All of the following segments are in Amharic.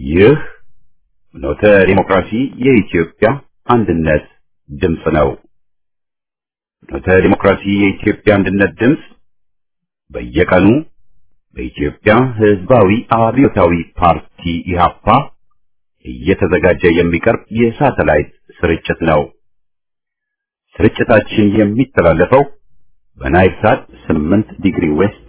ይህ ኖተ ዲሞክራሲ የኢትዮጵያ አንድነት ድምፅ ነው። ኖተ ዲሞክራሲ የኢትዮጵያ አንድነት ድምፅ በየቀኑ በኢትዮጵያ ሕዝባዊ አብዮታዊ ፓርቲ ኢህአፓ እየተዘጋጀ የሚቀርብ የሳተላይት ስርጭት ነው። ስርጭታችን የሚተላለፈው በናይል ሳት 8 ዲግሪ ዌስት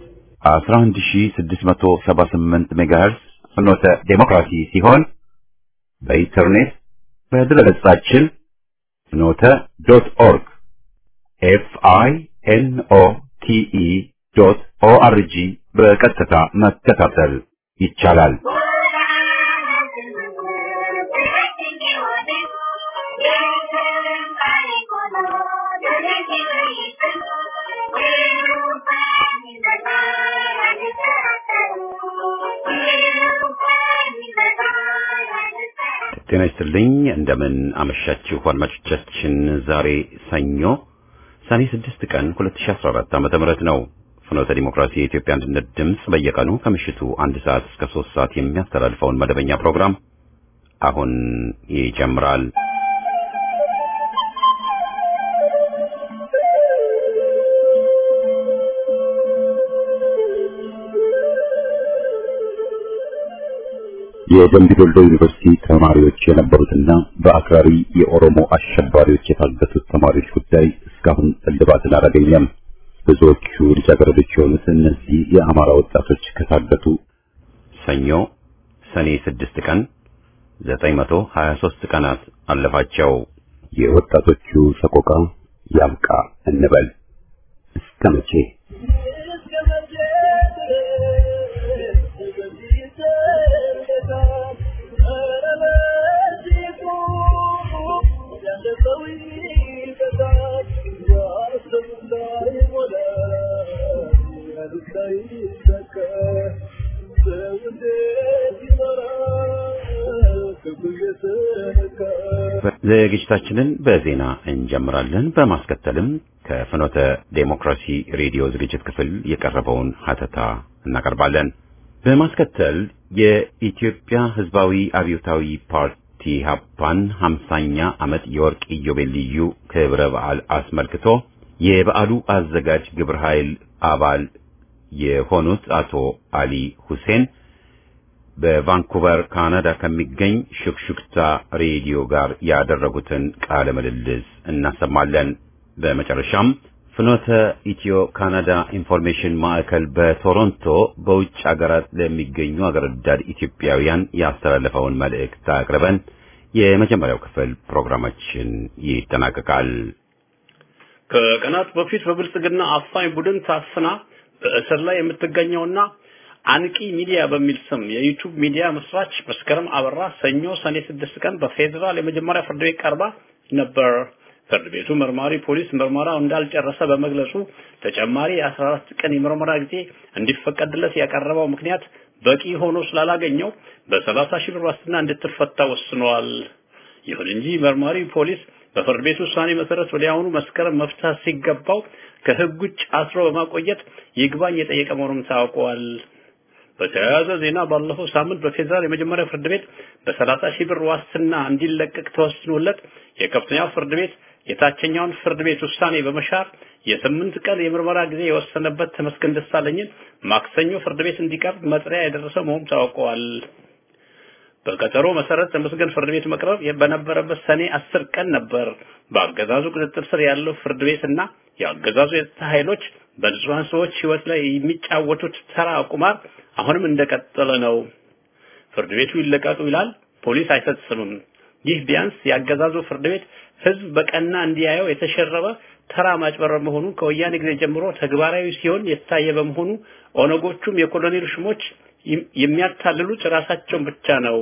11678 ሜጋሄርስ ፍኖተ ዴሞክራሲ ሲሆን በኢንተርኔት በድረገጻችን ፍኖተ ዶት ኦርግ ኤፍ አይ ኤን ኦ ቲ ኢ ዶት ኦ አር ጂ በቀጥታ መከታተል ይቻላል። ጤና ይስጥልኝ። እንደምን አመሻችሁ አድማጮቻችን። ዛሬ ሰኞ ሰኔ 6 ቀን 2014 ዓመተ ምህረት ነው። ፍኖተ ዲሞክራሲ የኢትዮጵያ አንድነት ድምፅ በየቀኑ ከምሽቱ አንድ ሰዓት እስከ 3 ሰዓት የሚያስተላልፈውን መደበኛ ፕሮግራም አሁን ይጀምራል። የደምቢ ዶሎ ዩኒቨርሲቲ ተማሪዎች የነበሩትና በአክራሪ የኦሮሞ አሸባሪዎች የታገቱት ተማሪዎች ጉዳይ እስካሁን እልባትን አላገኘም። ብዙዎቹ ልጃገረዶች የሆኑት እነዚህ የአማራ ወጣቶች ከታገቱ ሰኞ ሰኔ ስድስት ቀን ዘጠኝ መቶ ሀያ ሦስት ቀናት አለፋቸው። የወጣቶቹ ሰቆቃ ያብቃ እንበል እስከ መቼ? ዝግጅታችንን በዜና እንጀምራለን። በማስከተልም ከፍኖተ ዴሞክራሲ ሬዲዮ ዝግጅት ክፍል የቀረበውን ሀተታ እናቀርባለን። በማስከተል የኢትዮጵያ ሕዝባዊ አብዮታዊ ፓርቲ ሀፓን ሀምሳኛ ዓመት የወርቅ ኢዮቤልዩ ክብረ በዓል አስመልክቶ የበዓሉ አዘጋጅ ግብረ ኃይል አባል የሆኑት አቶ አሊ ሁሴን በቫንኩቨር ካናዳ ከሚገኝ ሹክሹክታ ሬዲዮ ጋር ያደረጉትን ቃለ ምልልስ እናሰማለን። በመጨረሻም ፍኖተ ኢትዮ ካናዳ ኢንፎርሜሽን ማዕከል በቶሮንቶ በውጭ አገራት ለሚገኙ አገር ወዳድ ኢትዮጵያውያን ያስተላለፈውን መልእክት አቅርበን የመጀመሪያው ክፍል ፕሮግራማችን ይጠናቀቃል። ከቀናት በፊት በብልጽግና አፋኝ ቡድን ታፍና በእስር ላይ የምትገኘውና አንቂ ሚዲያ በሚል ስም የዩቲዩብ ሚዲያ መስራች መስከረም አበራ ሰኞ ሰኔ ስድስት ቀን በፌዴራል የመጀመሪያ ፍርድ ቤት ቀርባ ነበር። ፍርድ ቤቱ መርማሪ ፖሊስ ምርመራው እንዳልጨረሰ በመግለጹ ተጨማሪ የአስራ አራት ቀን የምርመራ ጊዜ እንዲፈቀድለት ያቀረበው ምክንያት በቂ ሆኖ ስላላገኘው በሰላሳ ሺህ ብር ዋስትና እንድትፈታ ወስኗል። ይሁን እንጂ መርማሪ ፖሊስ በፍርድ ቤት ውሳኔ መሰረት ወዲያውኑ መስከረም መፍታት ሲገባው ከሕግ ውጭ አስሮ በማቆየት ይግባኝ የጠየቀ መሆኑም ታውቋል። በተያያዘ ዜና ባለፈው ሳምንት በፌዴራል የመጀመሪያ ፍርድ ቤት በሰላሳ ሺህ ብር ዋስትና እንዲለቀቅ ተወስኖለት የከፍተኛው ፍርድ ቤት የታችኛውን ፍርድ ቤት ውሳኔ በመሻር የስምንት ቀን የምርመራ ጊዜ የወሰነበት ተመስገን ደሳለኝን ማክሰኞ ፍርድ ቤት እንዲቀርብ መጥሪያ የደረሰ መሆኑ ታውቋል። በቀጠሮ መሰረት ተመስገን ፍርድ ቤት መቅረብ በነበረበት ሰኔ አስር ቀን ነበር። በአገዛዙ ቁጥጥር ስር ያለው ፍርድ ቤትና የአገዛዙ የጸጥታ ኃይሎች በንጹሃን ሰዎች ሕይወት ላይ የሚጫወቱት ተራ ቁማር አሁንም እንደቀጠለ ነው። ፍርድ ቤቱ ይለቀቁ ይላል፣ ፖሊስ አይፈጽምም። ይህ ቢያንስ የአገዛዙ ፍርድ ቤት ሕዝብ በቀና እንዲያየው የተሸረበ ተራ ማጭበረር መሆኑ ከወያኔ ጊዜ ጀምሮ ተግባራዊ ሲሆን የታየ በመሆኑ ኦነጎቹም የኮሎኔል ሹሞች የሚያታልሉት ራሳቸውን ብቻ ነው።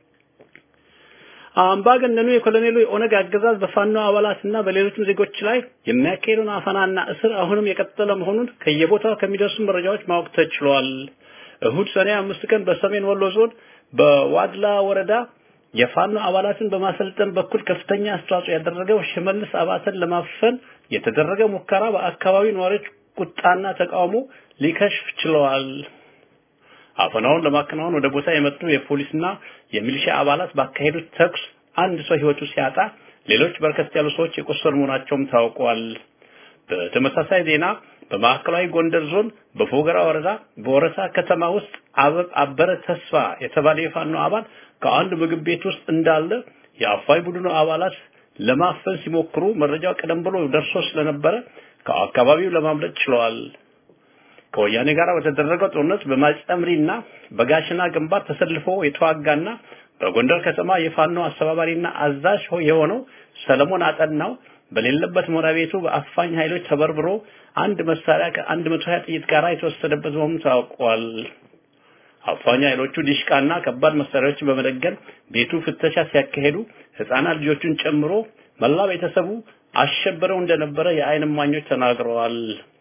አምባገነኑ የኮሎኔሉ የኦነግ አገዛዝ በፋኖ አባላትና በሌሎችም ዜጎች ላይ የሚያካሄደውን አፈናና እስር አሁንም የቀጠለ መሆኑን ከየቦታው ከሚደርሱ መረጃዎች ማወቅ ተችሏል። እሁድ ሰኔ አምስት ቀን በሰሜን ወሎ ዞን በዋድላ ወረዳ የፋኖ አባላትን በማሰልጠን በኩል ከፍተኛ አስተዋጽኦ ያደረገው ሽመልስ አባተን ለማፈን የተደረገ ሙከራ በአካባቢው ነዋሪዎች ቁጣና ተቃውሞ ሊከሽፍ ችለዋል። አፈናውን ለማከናወን ወደ ቦታ የመጡ የፖሊስና የሚሊሻ አባላት ባካሄዱት ተኩስ አንድ ሰው ህይወቱ ሲያጣ ሌሎች በርከት ያሉ ሰዎች የቆሰሉ መሆናቸውም ታውቋል። በተመሳሳይ ዜና በማዕከላዊ ጎንደር ዞን በፎገራ ወረዳ በወረታ ከተማ ውስጥ አበረ ተስፋ የተባለ የፋኖ አባል ከአንድ ምግብ ቤት ውስጥ እንዳለ የአፋይ ቡድኑ አባላት ለማፈን ሲሞክሩ መረጃው ቀደም ብሎ ደርሶ ስለነበረ ከአካባቢው ለማምለጥ ችለዋል። ከወያኔ ጋር በተደረገው ጦርነት በማጨምሪና በጋሽና ግንባር ተሰልፎ የተዋጋና በጎንደር ከተማ የፋኖ አስተባባሪና አዛዥ የሆነው ሰለሞን አጠናው በሌለበት መኖሪያ ቤቱ በአፋኝ ኃይሎች ተበርብሮ አንድ መሳሪያ ከአንድ መቶ ሀያ ጥይት ጋር የተወሰደበት መሆኑ ታውቋል። አፋኝ ኃይሎቹ ዲሽቃና ከባድ መሳሪያዎችን በመደገን ቤቱ ፍተሻ ሲያካሄዱ ህፃናት ልጆቹን ጨምሮ መላ ቤተሰቡ አሸብረው እንደነበረ የዓይን እማኞች ተናግረዋል።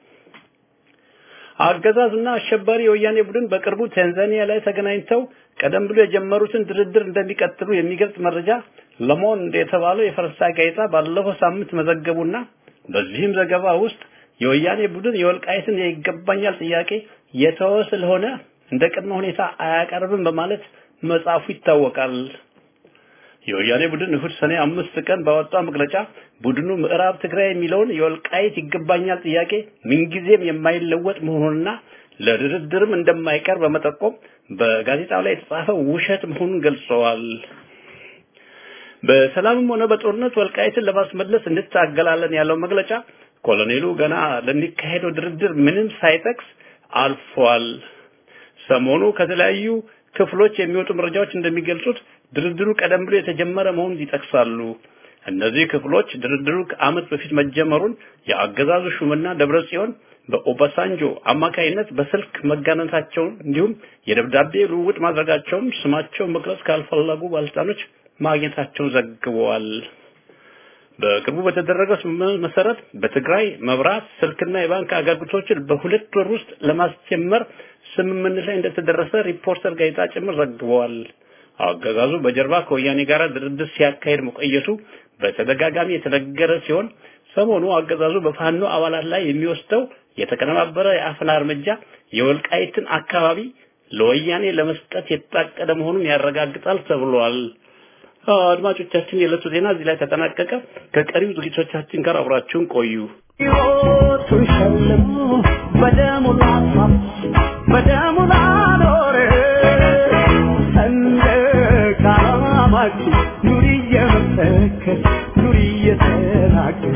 አገዛዝና አሸባሪ የወያኔ ቡድን በቅርቡ ታንዛኒያ ላይ ተገናኝተው ቀደም ብሎ የጀመሩትን ድርድር እንደሚቀጥሉ የሚገልጽ መረጃ ለሞንድ የተባለው የፈረንሳይ ጋዜጣ ባለፈው ሳምንት መዘገቡና በዚህም ዘገባ ውስጥ የወያኔ ቡድን የወልቃይትን የይገባኛል ጥያቄ የተወ ስለሆነ እንደ ቅድመ ሁኔታ አያቀርብም በማለት መጻፉ ይታወቃል። የወያኔ ቡድን እሁድ ሰኔ አምስት ቀን ባወጣው መግለጫ ቡድኑ ምዕራብ ትግራይ የሚለውን የወልቃይት ይገባኛል ጥያቄ ምንጊዜም የማይለወጥ መሆኑንና ለድርድርም እንደማይቀር በመጠቆም በጋዜጣው ላይ የተጻፈው ውሸት መሆኑን ገልጸዋል። በሰላምም ሆነ በጦርነት ወልቃይትን ለማስመለስ እንታገላለን ያለው መግለጫ ኮሎኔሉ ገና ለሚካሄደው ድርድር ምንም ሳይጠቅስ አልፏል። ሰሞኑ ከተለያዩ ክፍሎች የሚወጡ መረጃዎች እንደሚገልጹት ድርድሩ ቀደም ብሎ የተጀመረ መሆኑን ይጠቅሳሉ። እነዚህ ክፍሎች ድርድሩ ከዓመት በፊት መጀመሩን የአገዛዙ ሹምና ደብረ ጽዮን በኦባሳንጆ አማካይነት በስልክ መጋነታቸውን እንዲሁም የደብዳቤ ልውውጥ ማድረጋቸውን ስማቸው መግለጽ ካልፈለጉ ባለስልጣኖች ማግኘታቸውን ዘግበዋል። በቅርቡ በተደረገው ስምምነት መሰረት በትግራይ መብራት፣ ስልክና የባንክ አገልግሎቶችን በሁለት ወር ውስጥ ለማስጀመር ስምምነት ላይ እንደተደረሰ ሪፖርተር ጋዜጣ ጭምር ዘግበዋል። አገዛዙ በጀርባ ከወያኔ ጋር ድርድር ሲያካሄድ መቆየቱ በተደጋጋሚ የተነገረ ሲሆን ሰሞኑ አገዛዙ በፋኖ አባላት ላይ የሚወስደው የተቀነባበረ የአፈና እርምጃ የወልቃይትን አካባቢ ለወያኔ ለመስጠት የታቀደ መሆኑን ያረጋግጣል ተብሏል። አድማጮቻችን፣ የዕለቱ ዜና እዚህ ላይ ተጠናቀቀ። ከቀሪው ዝግጅቶቻችን ጋር አብራችሁን ቆዩ። ሕይወቱን ሸልሞ በደሙ ላፋም በደሙ ላኖረ ሰንደቅ ዓላማችን ኑሪ እየመሰከር ኑሪ እየተናገር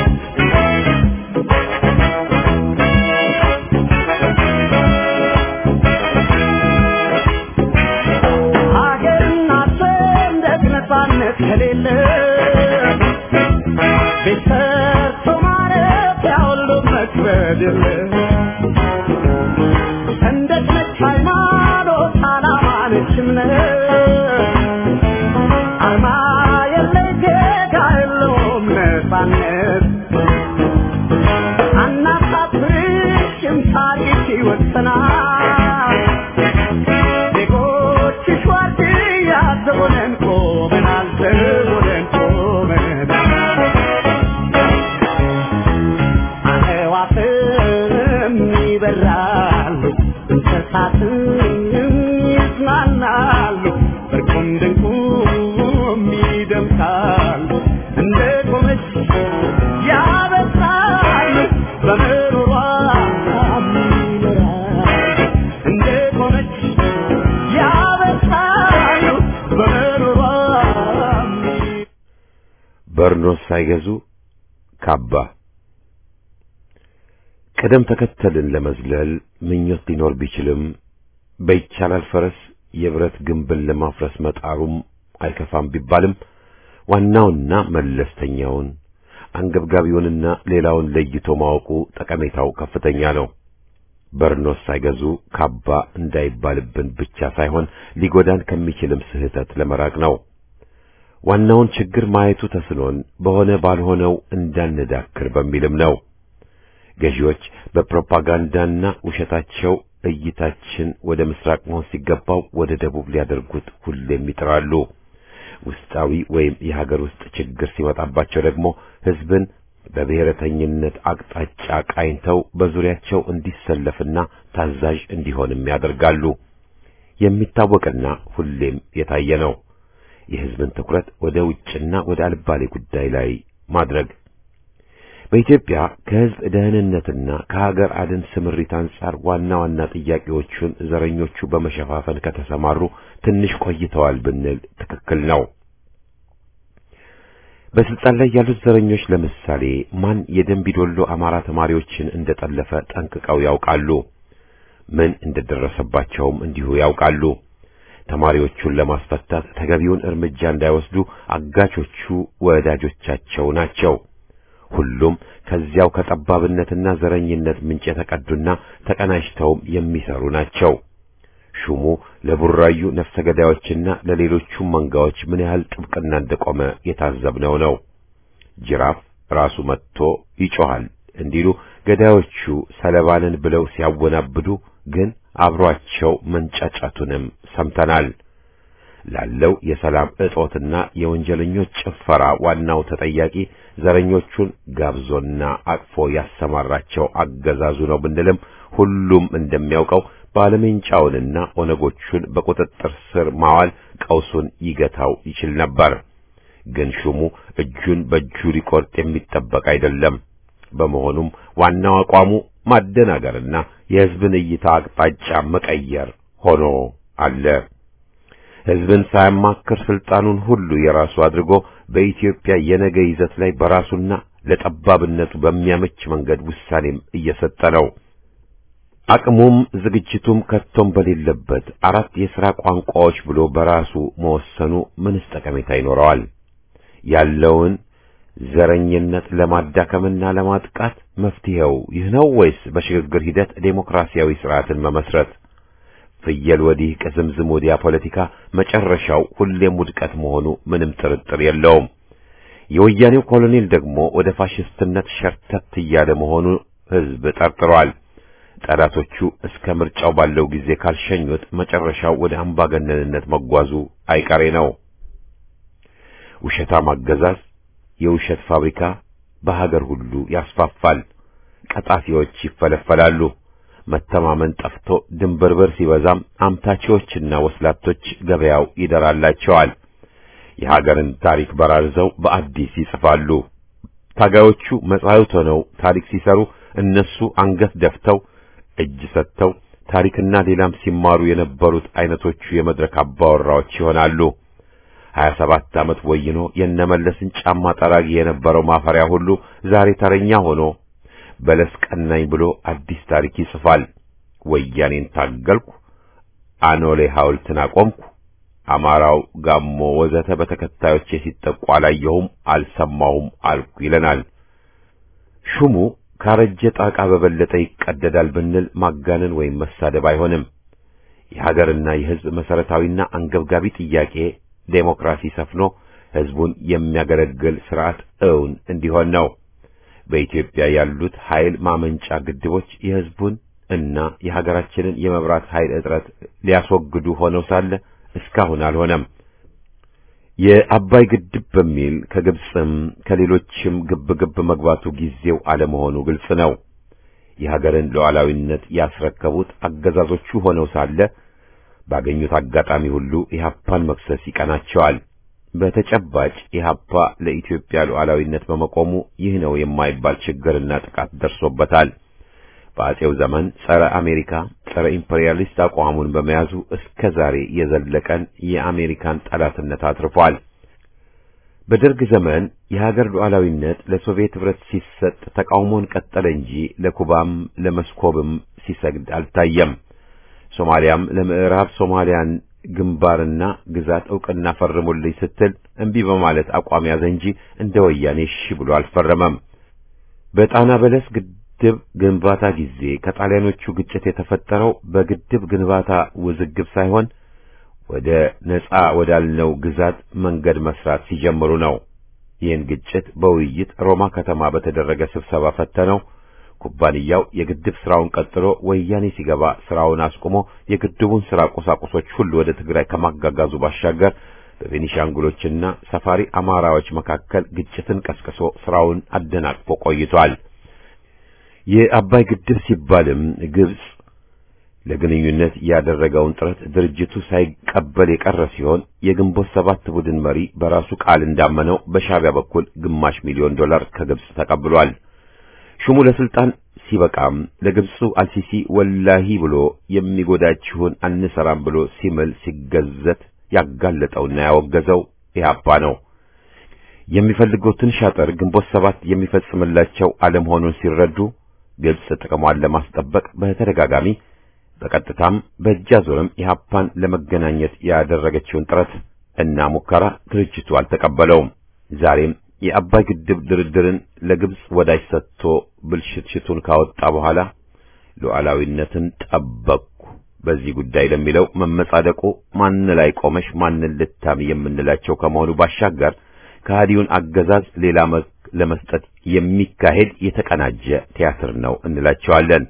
ሀገርና ሰንደቅ ነፃነት ከሌለ ቤት ሰርቶ ማረፊያ ሁሉ መክበድ የለ ሰንደቅ ነች ሃይማኖት ዓላማ ነች እምነት አርማ የለ ጌታ የለውም ነፃነት አናሳፍርሽም ታሪክ ይወሰናል ዜጎችሽ ዋርድያ ዘቦነን ቆመናል ዘቦነን ቆመናል አዕዋፍም ይበራሉ እንስሳትም ይዝናናሉ እርቁም ድንቁም ይደምቃሉ እንደ ቆመች ያበስራሉ በምሮሯ ይኖራሉ እንደ ቆመች ያበስራሉ በምሮሯ በርኖስ ሳይገዙ ካባ ቅደም ተከተልን ለመዝለል ምኞት ሊኖር ቢችልም በይቻላል ፈረስ የብረት ግንብን ለማፍረስ መጣሩም አይከፋም ቢባልም ዋናውና መለስተኛውን አንገብጋቢውንና ሌላውን ለይቶ ማወቁ ጠቀሜታው ከፍተኛ ነው። በርኖስ ሳይገዙ ካባ እንዳይባልብን ብቻ ሳይሆን ሊጎዳን ከሚችልም ስህተት ለመራቅ ነው። ዋናውን ችግር ማየቱ ተስኖን በሆነ ባልሆነው እንዳንዳክር በሚልም ነው። ገዢዎች በፕሮፓጋንዳና ውሸታቸው እይታችን ወደ ምስራቅ መሆን ሲገባው ወደ ደቡብ ሊያደርጉት ሁሌም ይጥራሉ። ውስጣዊ ወይም የሀገር ውስጥ ችግር ሲመጣባቸው ደግሞ ሕዝብን በብሔረተኝነት አቅጣጫ ቃኝተው በዙሪያቸው እንዲሰለፍና ታዛዥ እንዲሆንም ያደርጋሉ። የሚታወቅና ሁሌም የታየ ነው። የሕዝብን ትኩረት ወደ ውጭና ወደ አልባሌ ጉዳይ ላይ ማድረግ በኢትዮጵያ ከሕዝብ ደህንነትና ከሀገር አድን ስምሪት አንጻር ዋና ዋና ጥያቄዎቹን ዘረኞቹ በመሸፋፈን ከተሰማሩ ትንሽ ቆይተዋል ብንል ትክክል ነው። በስልጣን ላይ ያሉት ዘረኞች ለምሳሌ ማን የደንቢዶሎ አማራ ተማሪዎችን እንደጠለፈ ጠንቅቀው ያውቃሉ። ምን እንደደረሰባቸውም እንዲሁ ያውቃሉ። ተማሪዎቹን ለማስፈታት ተገቢውን እርምጃ እንዳይወስዱ አጋቾቹ ወዳጆቻቸው ናቸው። ሁሉም ከዚያው ከጠባብነትና ዘረኝነት ምንጭ የተቀዱና ተቀናጅተውም የሚሰሩ ናቸው። ሹሙ ለቡራዩ ነፍሰ ገዳዮችና ለሌሎቹም መንጋዎች ምን ያህል ጥብቅና እንደቆመ የታዘብነው ነው። ጅራፍ ራሱ መጥቶ ይጮሃል እንዲሉ ገዳዮቹ ሰለባንን ብለው ሲያወናብዱ ግን አብሯቸው መንጫጫቱንም ሰምተናል። ላለው የሰላም እጦትና የወንጀለኞች ጭፈራ ዋናው ተጠያቂ ዘረኞቹን ጋብዞና አቅፎ ያሰማራቸው አገዛዙ ነው ብንልም ሁሉም እንደሚያውቀው ባለሜንጫውንና ኦነጎቹን በቁጥጥር ስር ማዋል ቀውሱን ይገታው ይችል ነበር። ግን ሹሙ እጁን በእጁ ሊቆርጥ የሚጠበቅ አይደለም። በመሆኑም ዋናው አቋሙ ማደናገርና የሕዝብን እይታ አቅጣጫ መቀየር ሆኖ አለ። ሕዝብን ሳያማክር ስልጣኑን ሁሉ የራሱ አድርጎ በኢትዮጵያ የነገ ይዘት ላይ በራሱና ለጠባብነቱ በሚያመች መንገድ ውሳኔም እየሰጠ ነው። አቅሙም ዝግጅቱም ከቶም በሌለበት አራት የሥራ ቋንቋዎች ብሎ በራሱ መወሰኑ ምንስ ጠቀሜታ ይኖረዋል? ያለውን ዘረኝነት ለማዳከምና ለማጥቃት መፍትሄው ይህ ነው ወይስ በሽግግር ሂደት ዴሞክራሲያዊ ስርዓትን መመስረት? ፍየል ወዲህ ቅዝምዝም ወዲያ ፖለቲካ መጨረሻው ሁሌም ውድቀት መሆኑ ምንም ጥርጥር የለውም። የወያኔው ኮሎኔል ደግሞ ወደ ፋሽስትነት ሸርተት እያለ መሆኑ ሕዝብ ጠርጥሯል። ጠላቶቹ እስከ ምርጫው ባለው ጊዜ ካልሸኙት መጨረሻው ወደ አምባገነንነት መጓዙ አይቀሬ ነው። ውሸታም አገዛዝ የውሸት ፋብሪካ በሀገር ሁሉ ያስፋፋል። ቀጣፊዎች ይፈለፈላሉ። መተማመን ጠፍቶ ድንብርብር ሲበዛም አምታቾችና ወስላቶች ገበያው ይደራላቸዋል። የሀገርን ታሪክ በራርዘው በአዲስ ይጽፋሉ። ታጋዮቹ መጻሕፍት ሆነው ታሪክ ሲሰሩ እነሱ አንገት ደፍተው እጅ ሰጥተው ታሪክና ሌላም ሲማሩ የነበሩት አይነቶቹ የመድረክ አባወራዎች ይሆናሉ። ሀያ ሰባት ዓመት ወይኖ የነመለስን ጫማ ጠራጊ የነበረው ማፈሪያ ሁሉ ዛሬ ተረኛ ሆኖ በለስ ቀናኝ ብሎ አዲስ ታሪክ ይጽፋል። ወያኔን ታገልኩ፣ አኖሌ ሐውልትን አቆምኩ፣ አማራው፣ ጋሞ ወዘተ በተከታዮቼ ሲጠቁ አላየሁም፣ አልሰማሁም አልኩ ይለናል። ሹሙ ካረጀ ጣቃ በበለጠ ይቀደዳል ብንል ማጋነን ወይም መሳደብ አይሆንም። የሀገርና የሕዝብ መሰረታዊና አንገብጋቢ ጥያቄ ዴሞክራሲ ሰፍኖ ሕዝቡን የሚያገለግል ስርዓት እውን እንዲሆን ነው። በኢትዮጵያ ያሉት ኃይል ማመንጫ ግድቦች የሕዝቡን እና የሀገራችንን የመብራት ኃይል እጥረት ሊያስወግዱ ሆነው ሳለ እስካሁን አልሆነም። የአባይ ግድብ በሚል ከግብፅም ከሌሎችም ግብ ግብ መግባቱ ጊዜው አለመሆኑ ግልጽ ነው። የሀገርን ሉዓላዊነት ያስረከቡት አገዛዞቹ ሆነው ሳለ ባገኙት አጋጣሚ ሁሉ ኢህአፓን መክሰስ ይቀናቸዋል። በተጨባጭ ኢህአፓ ለኢትዮጵያ ሉዓላዊነት በመቆሙ ይህ ነው የማይባል ችግርና ጥቃት ደርሶበታል። በአጼው ዘመን ጸረ አሜሪካ፣ ጸረ ኢምፔሪያሊስት አቋሙን በመያዙ እስከ ዛሬ የዘለቀን የአሜሪካን ጠላትነት አትርፏል። በደርግ ዘመን የሀገር ሉዓላዊነት ለሶቪየት ኅብረት ሲሰጥ ተቃውሞን ቀጠለ እንጂ ለኩባም ለመስኮብም ሲሰግድ አልታየም። ሶማሊያም ለምዕራብ ሶማሊያን ግንባርና ግዛት ዕውቅና ፈርሙልኝ ስትል እምቢ በማለት አቋም ያዘ እንጂ እንደ ወያኔ እሺ ብሎ አልፈረመም። በጣና በለስ ግድብ ግንባታ ጊዜ ከጣሊያኖቹ ግጭት የተፈጠረው በግድብ ግንባታ ውዝግብ ሳይሆን ወደ ነጻ ወዳልነው ግዛት መንገድ መስራት ሲጀምሩ ነው። ይህን ግጭት በውይይት ሮማ ከተማ በተደረገ ስብሰባ ፈተነው። ኩባንያው የግድብ ስራውን ቀጥሎ ወያኔ ሲገባ ስራውን አስቆሞ የግድቡን ስራ ቁሳቁሶች ሁሉ ወደ ትግራይ ከማጋጋዙ ባሻገር በቤኒሻንጉሎችና ሰፋሪ አማራዎች መካከል ግጭትን ቀስቅሶ ስራውን አደናቅፎ ቆይቷል። የአባይ ግድብ ሲባልም ግብጽ ለግንኙነት ያደረገውን ጥረት ድርጅቱ ሳይቀበል የቀረ ሲሆን የግንቦት ሰባት ቡድን መሪ በራሱ ቃል እንዳመነው በሻዕቢያ በኩል ግማሽ ሚሊዮን ዶላር ከግብጽ ተቀብሏል። ሹሙ ለስልጣን ሲበቃም ለግብፁ አልሲሲ ወላሂ ብሎ የሚጎዳችሁን አንሰራም ብሎ ሲምል ሲገዘት ያጋለጠውና ያወገዘው ኢህአፓ ነው። የሚፈልጉትን ሻጥር ግንቦት ሰባት የሚፈጽምላቸው አለመሆኑን ሲረዱ ግብጽ ጥቅሟን ለማስጠበቅ በተደጋጋሚ በቀጥታም በእጅ አዙርም ኢህአፓን ለመገናኘት ያደረገችውን ጥረት እና ሙከራ ድርጅቱ አልተቀበለውም። ዛሬም የአባይ ግድብ ድርድርን ለግብጽ ወዳጅ ሰጥቶ ብልሽትሽቱን ካወጣ በኋላ ሉዓላዊነትን ጠበቅኩ በዚህ ጉዳይ ለሚለው መመጻደቁ ማን ላይ ቆመሽ ማንን ልታሚ የምንላቸው ከመሆኑ ባሻገር ከሃዲውን አገዛዝ ሌላ መልክ ለመስጠት የሚካሄድ የተቀናጀ ቲያትር ነው እንላቸዋለን።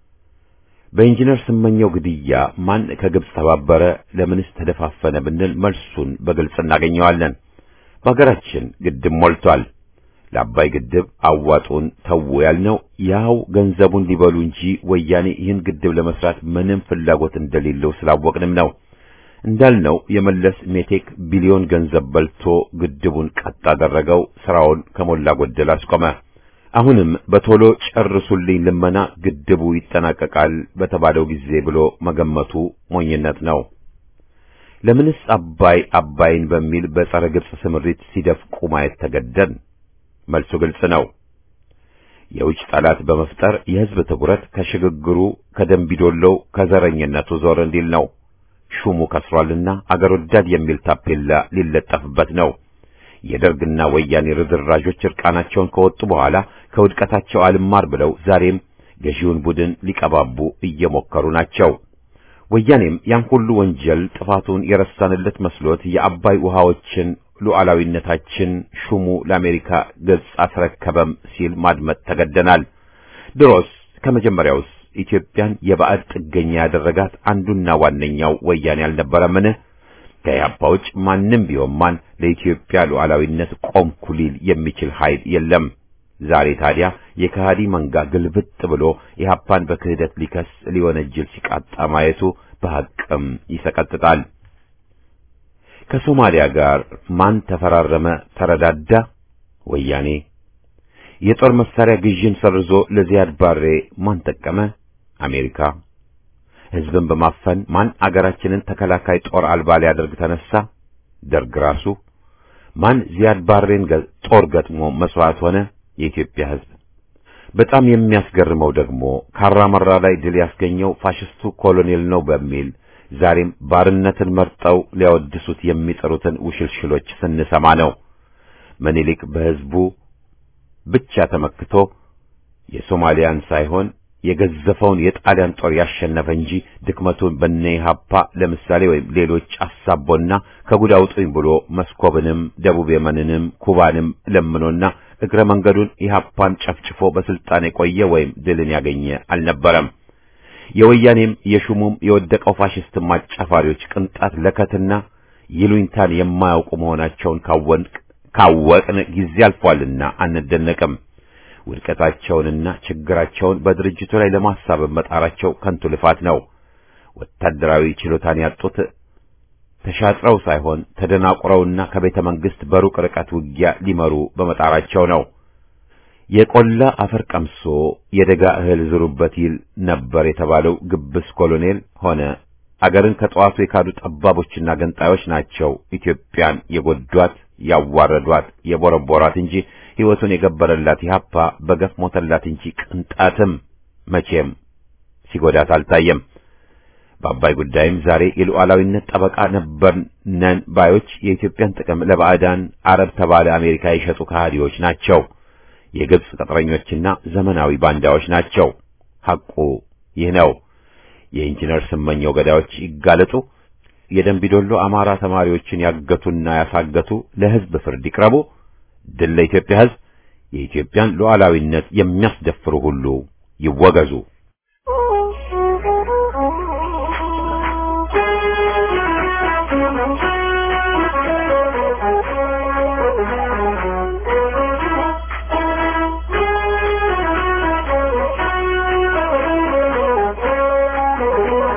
በኢንጂነር ስመኘው ግድያ ማን ከግብጽ ተባበረ፣ ለምንስ ተደፋፈነ ብንል መልሱን በግልጽ እናገኘዋለን። በሀገራችን ግድብ ሞልቷል። ለአባይ ግድብ አዋጡን ተው ያልነው ያው ገንዘቡን ሊበሉ እንጂ ወያኔ ይህን ግድብ ለመስራት ምንም ፍላጎት እንደሌለው ስላወቅንም ነው። እንዳልነው የመለስ ሜቴክ ቢሊዮን ገንዘብ በልቶ ግድቡን ቀጥ አደረገው፣ ስራውን ከሞላ ጎደል አስቆመ። አሁንም በቶሎ ጨርሱልኝ ልመና ግድቡ ይጠናቀቃል በተባለው ጊዜ ብሎ መገመቱ ሞኝነት ነው። ለምንስ አባይ አባይን በሚል በጸረ ግብጽ ስምሪት ሲደፍቁ ማየት ተገደን? መልሱ ግልጽ ነው። የውጭ ጠላት በመፍጠር የሕዝብ ትኩረት ከሽግግሩ ከደንቢዶሎው ከዘረኝነቱ ዞር እንዲል ነው። ሹሙ ከስሯልና አገር ወዳድ የሚል ታፔላ ሊለጠፍበት ነው። የደርግና ወያኔ ርዝራዦች እርቃናቸውን ከወጡ በኋላ ከውድቀታቸው አልማር ብለው ዛሬም ገዢውን ቡድን ሊቀባቡ እየሞከሩ ናቸው። ወያኔም ያን ሁሉ ወንጀል ጥፋቱን የረሳንለት መስሎት የአባይ ውሃዎችን ሉዓላዊነታችን ሹሙ ለአሜሪካ ገጽ አስረከበም ሲል ማድመጥ ተገደናል። ድሮስ ከመጀመሪያውስ ኢትዮጵያን የባዕድ ጥገኛ ያደረጋት አንዱና ዋነኛው ወያኔ አልነበረምን? ከኢህአፓ ውጭ ማንም ቢሆን ማን ለኢትዮጵያ ሉዓላዊነት ቆምኩ ሊል የሚችል ኃይል የለም። ዛሬ ታዲያ የከሃዲ መንጋ ግልብጥ ብሎ ኢህአፓን በክህደት ሊከስ ሊወነጅል ሲቃጣ ማየቱ በሐቅም ይሰቀጥጣል። ከሶማሊያ ጋር ማን ተፈራረመ ተረዳዳ? ወያኔ። የጦር መሳሪያ ግዥን ሰርዞ ለዚያድ ባሬ ማን ጠቀመ? አሜሪካ። ሕዝብን በማፈን ማን አገራችንን ተከላካይ ጦር አልባ ሊያደርግ ተነሳ? ደርግ ራሱ። ማን ዚያድ ባሬን ጦር ገጥሞ መስዋዕት ሆነ? የኢትዮጵያ ሕዝብ። በጣም የሚያስገርመው ደግሞ ካራመራ ላይ ድል ያስገኘው ፋሽስቱ ኮሎኔል ነው በሚል ዛሬም ባርነትን መርጠው ሊያወድሱት የሚጠሩትን ውሽልሽሎች ስንሰማ ነው። ምኒልክ በሕዝቡ ብቻ ተመክቶ የሶማሊያን ሳይሆን የገዘፈውን የጣሊያን ጦር ያሸነፈ እንጂ ድክመቱን በነ ኢህአፓ ለምሳሌ ወይም ሌሎች አሳቦና ከጉድ አውጡኝ ብሎ መስኮብንም ደቡብ የመንንም ኩባንም ለምኖና እግረ መንገዱን ኢህአፓን ጨፍጭፎ በስልጣን የቆየ ወይም ድልን ያገኘ አልነበረም። የወያኔም የሹሙም የወደቀው ፋሽስት አጫፋሪዎች ቅንጣት ለከትና ይሉኝታን የማያውቁ መሆናቸውን ካወቅን ጊዜ አልፏልና አንደነቅም። ውድቀታቸውንና ችግራቸውን በድርጅቱ ላይ ለማሳበብ መጣራቸው ከንቱ ልፋት ነው። ወታደራዊ ችሎታን ያጡት ተሻጥረው ሳይሆን ተደናቁረውና ከቤተ መንግስት በሩቅ ርቀት ውጊያ ሊመሩ በመጣራቸው ነው። የቆላ አፈር ቀምሶ የደጋ እህል ዝሩበት ይል ነበር የተባለው ግብስ ኮሎኔል ሆነ አገርን ከጠዋቱ የካዱ ጠባቦችና ገንጣዮች ናቸው ኢትዮጵያን የጎዷት፣ ያዋረዷት፣ የቦረቦራት እንጂ ሕይወቱን የገበረላት ኢህአፓ በገፍ ሞተላት እንጂ ቅንጣትም መቼም ሲጎዳት አልታየም። በአባይ ጉዳይም ዛሬ የሉዓላዊነት ጠበቃ ነበር ነን ባዮች የኢትዮጵያን ጥቅም ለባዕዳን አረብ ተባለ አሜሪካ የሸጡ ከሃዲዎች ናቸው። የግብጽ ቅጥረኞችና ዘመናዊ ባንዳዎች ናቸው። ሐቁ ይህ ነው። የኢንጂነር ስመኘው ገዳዮች ይጋለጡ። የደንቢዶሎ አማራ ተማሪዎችን ያገቱና ያሳገቱ ለሕዝብ ፍርድ ይቅረቡ። ድል ለኢትዮጵያ ሕዝብ። የኢትዮጵያን ሉዓላዊነት የሚያስደፍሩ ሁሉ ይወገዙ። Thank you.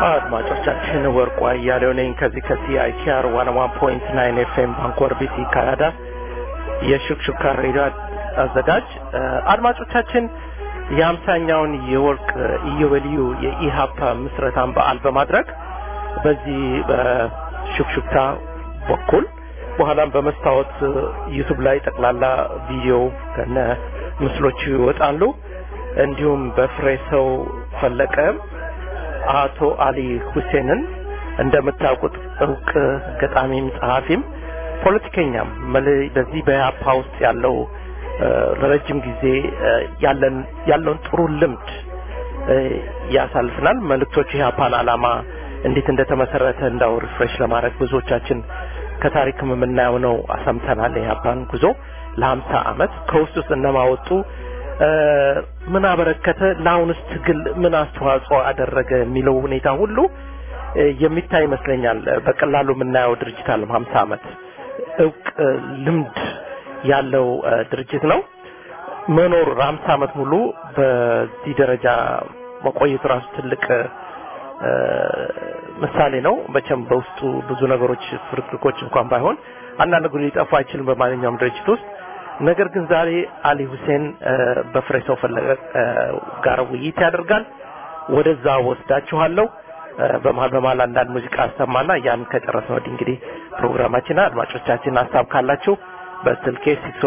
አድማጮቻችን ወርቁ አያሌው ነኝ ከዚህ ከሲአይቲአር ዋን ዋን ፖይንት ናይን ኤፍኤም ባንኮር ቢሲ ካናዳ የሹክሹካ ሬዲዮ አዘጋጅ አድማጮቻችን የአምሳኛውን የወርቅ ኢዮቤልዩ የኢሃፓ ምስረታን በዓል በማድረግ በዚህ በሹክሹክታ በኩል በኋላም በመስታወት ዩቱብ ላይ ጠቅላላ ቪዲዮ ከነ ምስሎቹ ይወጣሉ። እንዲሁም በፍሬ ሰው ፈለቀ አቶ አሊ ሁሴንን እንደምታውቁት እውቅ ገጣሚም ጸሐፊም ፖለቲከኛም በዚህ በያፓ ውስጥ ያለው ለረጅም ጊዜ ያለን ያለውን ጥሩ ልምድ ያሳልፍናል። መልእክቶቹ የያፓን ዓላማ እንዴት እንደተመሰረተ እንዳው ሪፍሬሽ ለማድረግ ብዙዎቻችን ከታሪክም የምናየው ነው። አሰምተናል። የያፓን ጉዞ ለሀምሳ አመት ከውስጥ ውስጥ እነማወጡ ምን አበረከተ፣ ለአሁንስ ትግል ምን አስተዋጽኦ አደረገ የሚለው ሁኔታ ሁሉ የሚታይ ይመስለኛል። በቀላሉ የምናየው ድርጅት አለም ሀምሳ አመት እውቅ ልምድ ያለው ድርጅት ነው። መኖር ሀምሳ አመት ሙሉ በዚህ ደረጃ መቆየቱ ራሱ ትልቅ ምሳሌ ነው። መቼም በውስጡ ብዙ ነገሮች ፍርክርኮች እንኳን ባይሆን አንዳንድ ጉድ ሊጠፋ አይችልም በማንኛውም ድርጅት ውስጥ። ነገር ግን ዛሬ አሊ ሁሴን በፍሬ ሰው ፈለቀ ጋር ውይይት ያደርጋል። ወደዛ ወስዳችኋለሁ። በመሀል በመሀል አንዳንድ ሙዚቃ አሰማና ያን ከጨረስን ወዲህ እንግዲህ ፕሮግራማችን አድማጮቻችን ሀሳብ ካላችሁ በስልኬ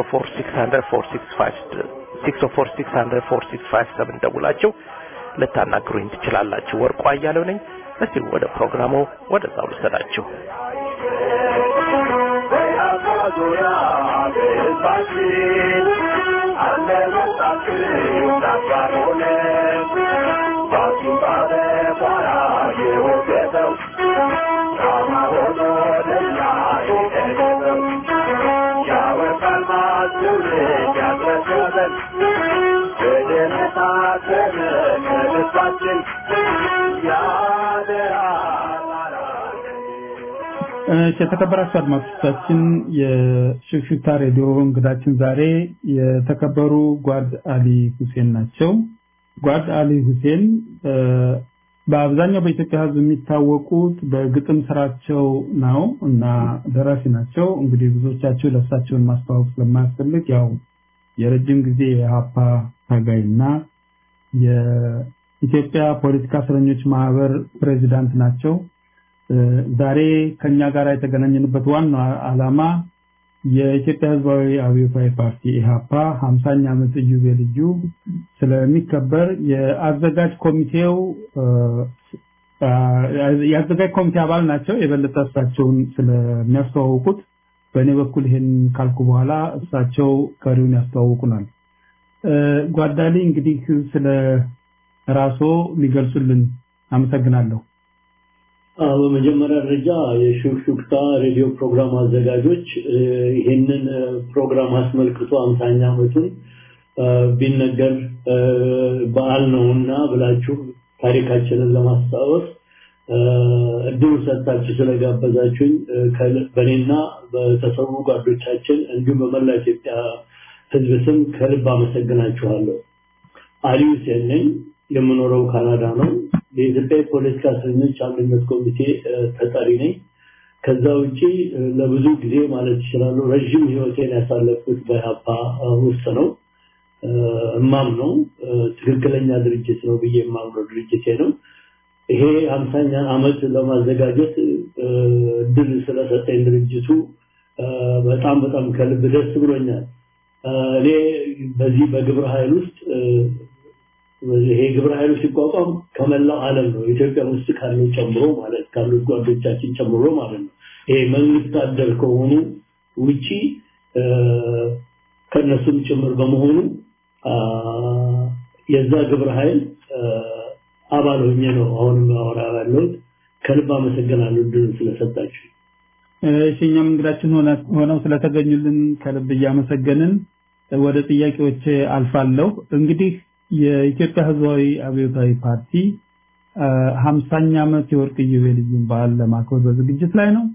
604 ደውላችሁ ልታናግሩኝ ትችላላችሁ። ወርቁ አያሌው ነኝ። እስቲ ወደ ፕሮግራሙ ወደዛው ልሰዳችሁ። የተከበራችሁ አድማጮቻችን የሽክሽክታ ሬዲዮ እንግዳችን ዛሬ የተከበሩ ጓድ አሊ ሁሴን ናቸው። ጓድ አሊ ሁሴን በአብዛኛው በኢትዮጵያ ሕዝብ የሚታወቁት በግጥም ስራቸው ነው እና ደራሲ ናቸው። እንግዲህ ብዙዎቻችሁ ለእሳቸውን ማስተዋወቅ ስለማያስፈልግ ያው የረጅም ጊዜ የሀፓ ታጋይና የኢትዮጵያ ፖለቲካ እስረኞች ማህበር ፕሬዚዳንት ናቸው። ዛሬ ከኛ ጋር የተገናኘንበት ዋና ዓላማ የኢትዮጵያ ህዝባዊ አብዮታዊ ፓርቲ ኢሃፓ 50ኛ ዓመት ኢዮቤልዩ ስለሚከበር የአዘጋጅ ኮሚቴው የአዘጋጅ ኮሚቴ አባል ናቸው። የበለጠ እሳቸውን ስለሚያስተዋውቁት በእኔ በኩል ይሄን ካልኩ በኋላ እሳቸው ቀሪውን ያስተዋውቁናል። ጓዳሊ እንግዲህ ስለ ራስዎ ሊገልጹልን አመሰግናለሁ። በመጀመሪያ ደረጃ የሹክሹክታ ሬዲዮ ፕሮግራም አዘጋጆች ይህንን ፕሮግራም አስመልክቶ አምሳኛ ዓመቱን ቢነገር በዓል ነውና ብላችሁ ታሪካችንን ለማስታወስ እድሉ ሰጥታችሁ ስለጋበዛችሁኝ በእኔና በተሰዉ ጓዶቻችን እንዲሁም በመላ ኢትዮጵያ ሕዝብ ስም ከልብ አመሰግናችኋለሁ። አሊ ሁሴን ነኝ። የምኖረው ካናዳ ነው። የኢትዮጵያ የፖለቲካ እስረኞች አንድነት ኮሚቴ ተጠሪ ነኝ። ከዛ ውጪ ለብዙ ጊዜ ማለት ይችላሉ ረዥም ህይወቴን ያሳለፍኩት በኢህአፓ ውስጥ ነው። እማም ነው ትክክለኛ ድርጅት ነው ብዬ የማምነው ድርጅቴ ነው። ይሄ ሀምሳኛ ዓመት ለማዘጋጀት እድል ስለሰጠኝ ድርጅቱ በጣም በጣም ከልብ ደስ ብሎኛል። እኔ በዚህ በግብረ ኃይል ውስጥ ይሄ ግብረ ኃይሉ ሲቋቋም ከመላው ዓለም ነው ኢትዮጵያ ውስጥ ካለው ጨምሮ ማለት ካሉት ጓዶቻችን ጨምሮ ማለት ነው። ይሄ መንግስት አደር ከሆኑ ውጪ ከነሱም ጭምር በመሆኑ የዛ ግብረ ኃይል አባል ሆኜ ነው አሁንም አወራ ያለሁት። ከልብ አመሰግናለሁ እድሉን ስለሰጣችሁ። እሺ እኛም እንግዳችን ሆነው ስለተገኙልን ከልብ እያመሰገንን ወደ ጥያቄዎች አልፋለሁ። እንግዲህ የኢትዮጵያ ህዝባዊ አብዮታዊ ፓርቲ ሀምሳኛ ዓመት የወርቅ ኢዮቤልዩን በዓል ለማክበር በዝግጅት ላይ ነው።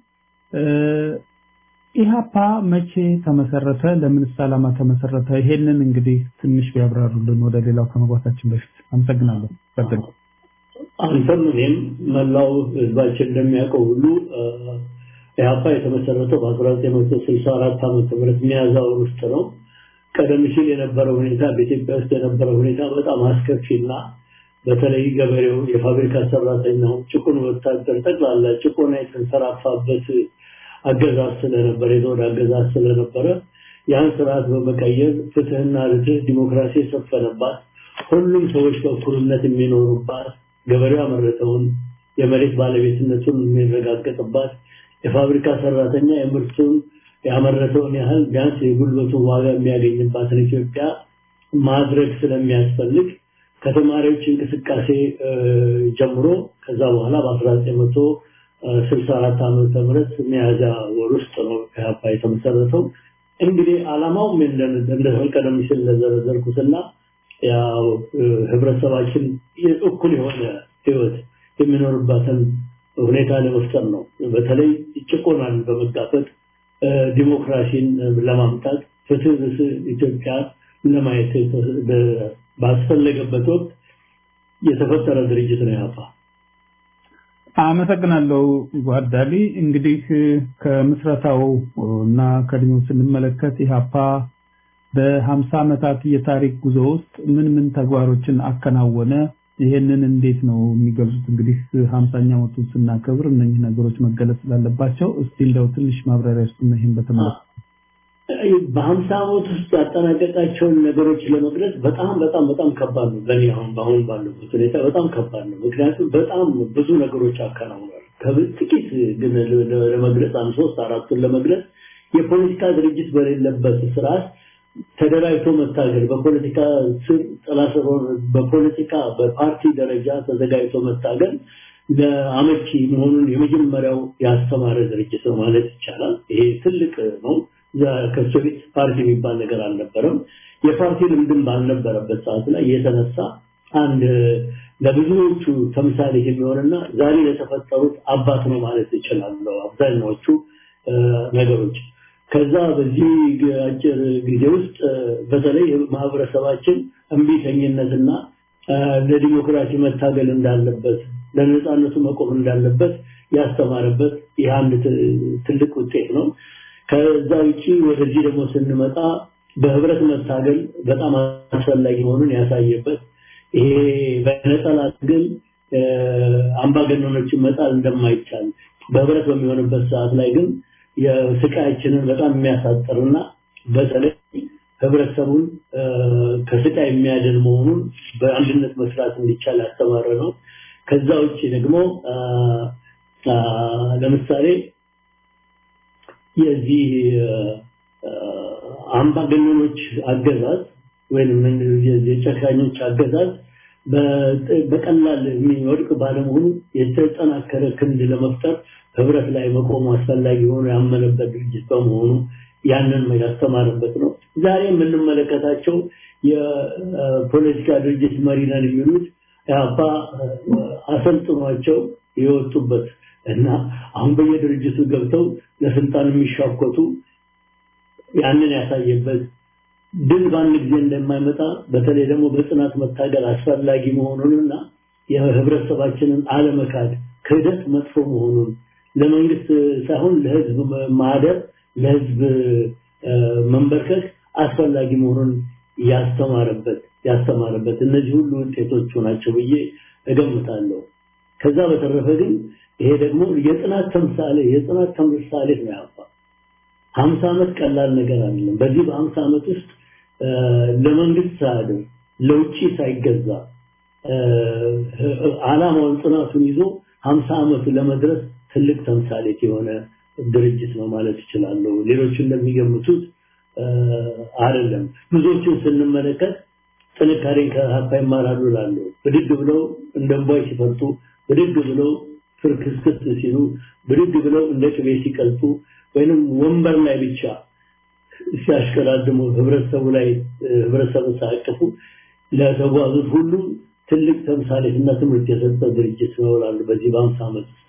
ኢሃፓ መቼ ተመሰረተ? ለምንስ ዓላማ ተመሰረተ? ይሄንን እንግዲህ ትንሽ ቢያብራሩልን ወደ ሌላው ከመግባታችን በፊት አመሰግናለሁ። ቀጥሉ። አንተም እኔም መላው ህዝባችን እንደሚያውቀው ሁሉ ኢህአፓ የተመሰረተው በ1964 ዓመተ ምህረት ሚያዝያ ወር ውስጥ ነው። ቀደም ሲል የነበረው ሁኔታ በኢትዮጵያ ውስጥ የነበረው ሁኔታ በጣም አስከፊና በተለይ ገበሬው፣ የፋብሪካ ሰራተኛው፣ ጭቁን ወታደር ጠቅላላ ጭቆና የተንሰራፋበት አገዛዝ ስለነበረ የዘውድ አገዛዝ ስለነበረ ያን ስርዓት በመቀየር ፍትህና ርትዕ ዲሞክራሲ የሰፈነባት ሁሉም ሰዎች በእኩልነት የሚኖሩባት ገበሬው ያመረተውን የመሬት ባለቤትነቱን የሚረጋገጥባት የፋብሪካ ሰራተኛ የምርቱን ያመረተውን ያህል ቢያንስ የጉልበቱን ዋጋ የሚያገኝባትን ኢትዮጵያ ማድረግ ስለሚያስፈልግ ከተማሪዎች እንቅስቃሴ ጀምሮ ከዛ በኋላ በ1964 ዓመተ ምህረት ሚያዝያ ወር ውስጥ ነው ኢህአፓ የተመሰረተው። እንግዲህ ዓላማው እንደ ቀደም ሲል እንደዘረዘርኩትና ያው ህብረተሰባችን እኩል የሆነ ህይወት የሚኖርባትን ሁኔታ ለመፍጠር ነው። በተለይ ጭቆናን በመጋፈጥ ዲሞክራሲን ለማምጣት ፍትህ ኢትዮጵያ ለማየት ባስፈለገበት ወቅት የተፈጠረ ድርጅት ነው ያፋ። አመሰግናለሁ ጓዳሊ። እንግዲህ ከምስረታው እና ከእድሜው ስንመለከት ኢህአፓ በሀምሳ ዓመታት የታሪክ ጉዞ ውስጥ ምን ምን ተግባሮችን አከናወነ? ይሄንን እንዴት ነው የሚገልጹት? እንግዲህ ሀምሳኛ ዓመቱን ስናከብር እነኚህ ነገሮች መገለጽ ስላለባቸው እስቲ እንደው ትንሽ ማብራሪያ ውስጥ ይህን በተመለከተ በሀምሳ ዓመት ውስጥ ያጠናቀቃቸውን ነገሮች ለመግለጽ በጣም በጣም በጣም ከባድ ነው። ለእኔ አሁን በአሁን ባለበት ሁኔታ በጣም ከባድ ነው። ምክንያቱም በጣም ብዙ ነገሮች አከናውኗል። ጥቂት ግን ለመግለጽ አንድ ሶስት አራቱን ለመግለጽ የፖለቲካ ድርጅት በሌለበት ስርዓት ተደራጅቶ መታገል በፖለቲካ ስር ጥላ ስር በፖለቲካ በፓርቲ ደረጃ ተዘጋጅቶ መታገል ለአመቺ መሆኑን የመጀመሪያው ያስተማረ ድርጅት ነው ማለት ይቻላል። ይሄ ትልቅ ነው። ከሱ በፊት ፓርቲ የሚባል ነገር አልነበረም። የፓርቲ ልምድም ባልነበረበት ሰዓት ላይ የተነሳ አንድ ለብዙዎቹ ተምሳሌ የሚሆንና ዛሬ ለተፈጠሩት አባት ነው ማለት እችላለሁ። አብዛኛዎቹ ነገሮች ከዛ በዚህ አጭር ጊዜ ውስጥ በተለይ ማህበረሰባችን እምቢተኝነትና ለዲሞክራሲ መታገል እንዳለበት ለነፃነቱ መቆም እንዳለበት ያስተማረበት ይህ አንድ ትልቅ ውጤት ነው። ከዛ ውጪ ወደዚህ ደግሞ ስንመጣ በህብረት መታገል በጣም አስፈላጊ መሆኑን ያሳየበት ይሄ በነጠላ ግን አምባገነኖችን መጣል እንደማይቻል በህብረት በሚሆንበት ሰዓት ላይ ግን የስቃያችንን በጣም የሚያሳጥርና በተለይ ህብረተሰቡን ከስቃይ የሚያድን መሆኑን በአንድነት መስራት እንዲቻል ያስተማረ ነው። ከዛ ውጭ ደግሞ ለምሳሌ የዚህ አምባገነኖች አገዛዝ ወይም የጨካኞች አገዛዝ በቀላል የሚወድቅ ባለመሆኑ የተጠናከረ ክንድ ለመፍጠር ህብረት ላይ መቆሙ አስፈላጊ ሆኖ ያመነበት ድርጅት በመሆኑ ያንን ያስተማረበት ነው። ዛሬ የምንመለከታቸው የፖለቲካ ድርጅት መሪ ነን የሚሉት ያባ አሰልጥኗቸው የወጡበት እና አሁን በየድርጅቱ ገብተው ለስልጣን የሚሻኮቱ ያንን ያሳየበት ድል በአንድ ጊዜ እንደማይመጣ በተለይ ደግሞ በጽናት መታገል አስፈላጊ መሆኑንና የህብረተሰባችንን አለመካድ ክህደት መጥፎ መሆኑን ለመንግስት ሳይሆን ለህዝብ ማደር ለህዝብ መንበርከክ አስፈላጊ መሆኑን ያስተማረበት ያስተማረበት እነዚህ ሁሉ ውጤቶቹ ናቸው ብዬ እገምታለሁ። ከዛ በተረፈ ግን ይሄ ደግሞ የጥናት ተምሳሌ የጥናት ተምሳሌ ነው ያባ ሀምሳ ዓመት ቀላል ነገር አይደለም። በዚህ በሀምሳ ዓመት ውስጥ ለመንግስት ሳያድር ለውጭ ሳይገዛ አላማውን ጥናቱን ይዞ ሀምሳ ዓመት ለመድረስ ትልቅ ተምሳሌት የሆነ ድርጅት ነው ማለት ይችላለሁ። ሌሎቹ እንደሚገምቱት አይደለም። ብዙዎችን ስንመለከት ጥንካሬን ከሀፓ ይማራሉ ላለው ብድግ ብለው እንደ እንቧይ ሲፈርጡ፣ ብድግ ብለው ፍርክስክስ ሲሉ፣ ብድግ ብለው እንደ ቅቤ ሲቀልጡ ወይንም ወንበር ላይ ብቻ ሲያሽከራድሙ ህብረተሰቡ ላይ ህብረተሰቡ ሳያቅፉ ለተጓዙት ሁሉ ትልቅ ተምሳሌትና ትምህርት የሰጠ ድርጅት ነው እላለሁ በዚህ በአምሳ ዓመት ውስጥ።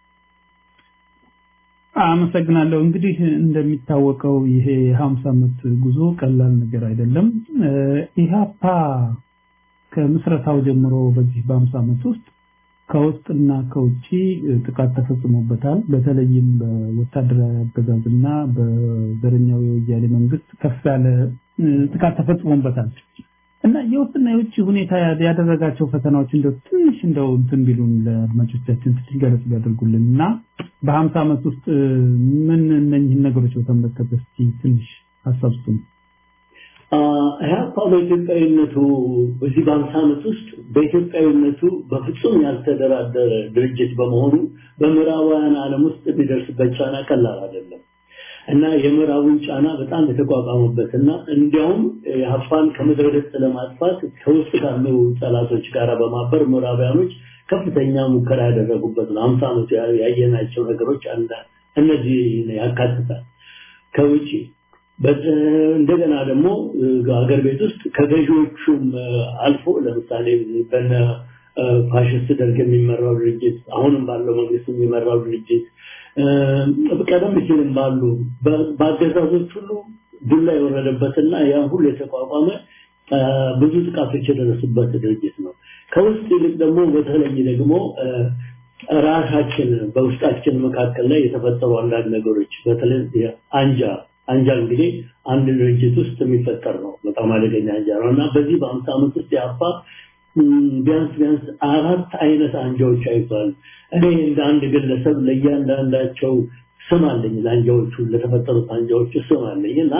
አመሰግናለሁ። እንግዲህ እንደሚታወቀው ይሄ የሀምሳ ዓመት ጉዞ ቀላል ነገር አይደለም። ኢህአፓ ከምስረታው ጀምሮ በዚህ በአምሳ ዓመት ውስጥ ከውስጥና ከውጭ ጥቃት ተፈጽሞበታል። በተለይም በወታደራዊ አገዛዝና በዘረኛው የወያኔ መንግስት ከፍ ያለ ጥቃት ተፈጽሞበታል እና የውስጥና የውጭ ሁኔታ ያደረጋቸው ፈተናዎች እንደው ትንሽ እንደው እንትን ቢሉን ለአድማጮቻችን ትንሽ ገለጽ ቢያደርጉልን እና በሀምሳ ዓመት ውስጥ ምን እነኝህን ነገሮች በተመለከተ እስኪ ትንሽ ሀሳብ ስጡን። ኢህአፓ በኢትዮጵያዊነቱ በዚህ በአምሳ ዓመት ውስጥ በኢትዮጵያዊነቱ በፍጹም ያልተደራደረ ድርጅት በመሆኑ በምዕራባውያን ዓለም ውስጥ የሚደርስበት ጫና ቀላል አይደለም እና የምዕራቡን ጫና በጣም የተቋቋመበት እና እንዲያውም ኢህአፓን ከምድረ ገጽ ለማጥፋት ከውስጥ ካሉ ጠላቶች ጋር በማበር ምዕራባውያኖች ከፍተኛ ሙከራ ያደረጉበት ነው። አምሳ ዓመቱ ያየናቸው ነገሮች አንዳ እነዚህ ያካትታል። ከውጭ እንደገና ደግሞ ሀገር ቤት ውስጥ ከገዢዎቹም አልፎ ለምሳሌ በነ ፋሽስት ደርግ የሚመራው ድርጅት አሁንም ባለው መንግስት የሚመራው ድርጅት ቀደም ሲልም ባሉ በአገዛዞች ሁሉ ዱላ የወረደበትና ያ ሁሉ የተቋቋመ ብዙ ጥቃቶች የደረሱበት ድርጅት ነው። ከውስጥ ይልቅ ደግሞ በተለይ ደግሞ ራሳችን በውስጣችን መካከል ላይ የተፈጠሩ አንዳንድ ነገሮች በተለይ አንጃ አንጃ እንግዲህ አንድ ድርጅት ውስጥ የሚፈጠር ነው። በጣም አደገኛ አንጃ ነው እና በዚህ በአምሳ ዓመት ውስጥ ያፋ ቢያንስ ቢያንስ አራት አይነት አንጃዎች አይቷል። እኔ እንደ አንድ ግለሰብ ለእያንዳንዳቸው ስም አለኝ። ለአንጃዎቹ ለተፈጠሩት አንጃዎቹ ስም አለኝ እና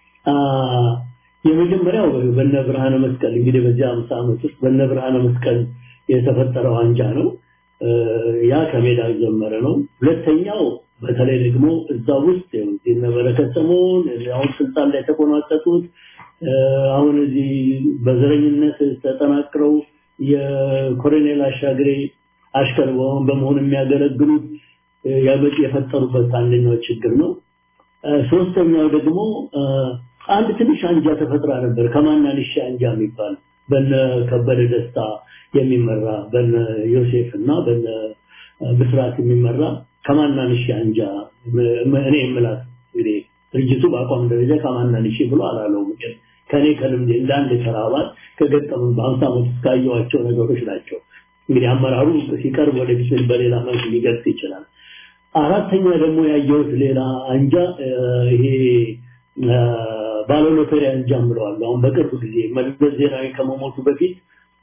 የመጀመሪያው በነ ብርሃነ መስቀል እንግዲህ በዚህ አምሳ ዓመት ውስጥ በነ ብርሃነ መስቀል የተፈጠረው አንጃ ነው። ያ ከሜዳ የጀመረ ነው። ሁለተኛው በተለይ ደግሞ እዛ ውስጥ የነ በረከት ስምኦን አሁን ስልጣን ላይ የተቆናጠጡት አሁን እዚህ በዘረኝነት ተጠናክረው የኮሎኔል አሻግሬ አሽከር በመሆን የሚያገለግሉት ያበጭ የፈጠሩበት አንደኛው ችግር ነው። ሶስተኛው ደግሞ አንድ ትንሽ አንጃ ተፈጥራ ነበር ከማናንሻ አንጃ የሚባል በነ ከበደ ደስታ የሚመራ በነ ዮሴፍ እና በነ ብስራት የሚመራ ከማናንሽ አንጃ እኔ የምላት እንግዲህ ድርጅቱ በአቋም ደረጃ ከማናንሽ ብሎ አላለውም ግን ከኔ ከልምዴ እንደ አንድ ተራ አባል ከገጠሙ በአምሳ ዓመት ውስጥ ካየኋቸው ነገሮች ናቸው። እንግዲህ አመራሩ ሲቀርብ ወደፊት በሌላ መልክ ሊገልጽ ይችላል። አራተኛ ደግሞ ያየሁት ሌላ አንጃ ይሄ ባለሎተሪ አንጃ ብለዋል። አሁን በቅርብ ጊዜ መለስ ዜናዊ ከመሞቱ በፊት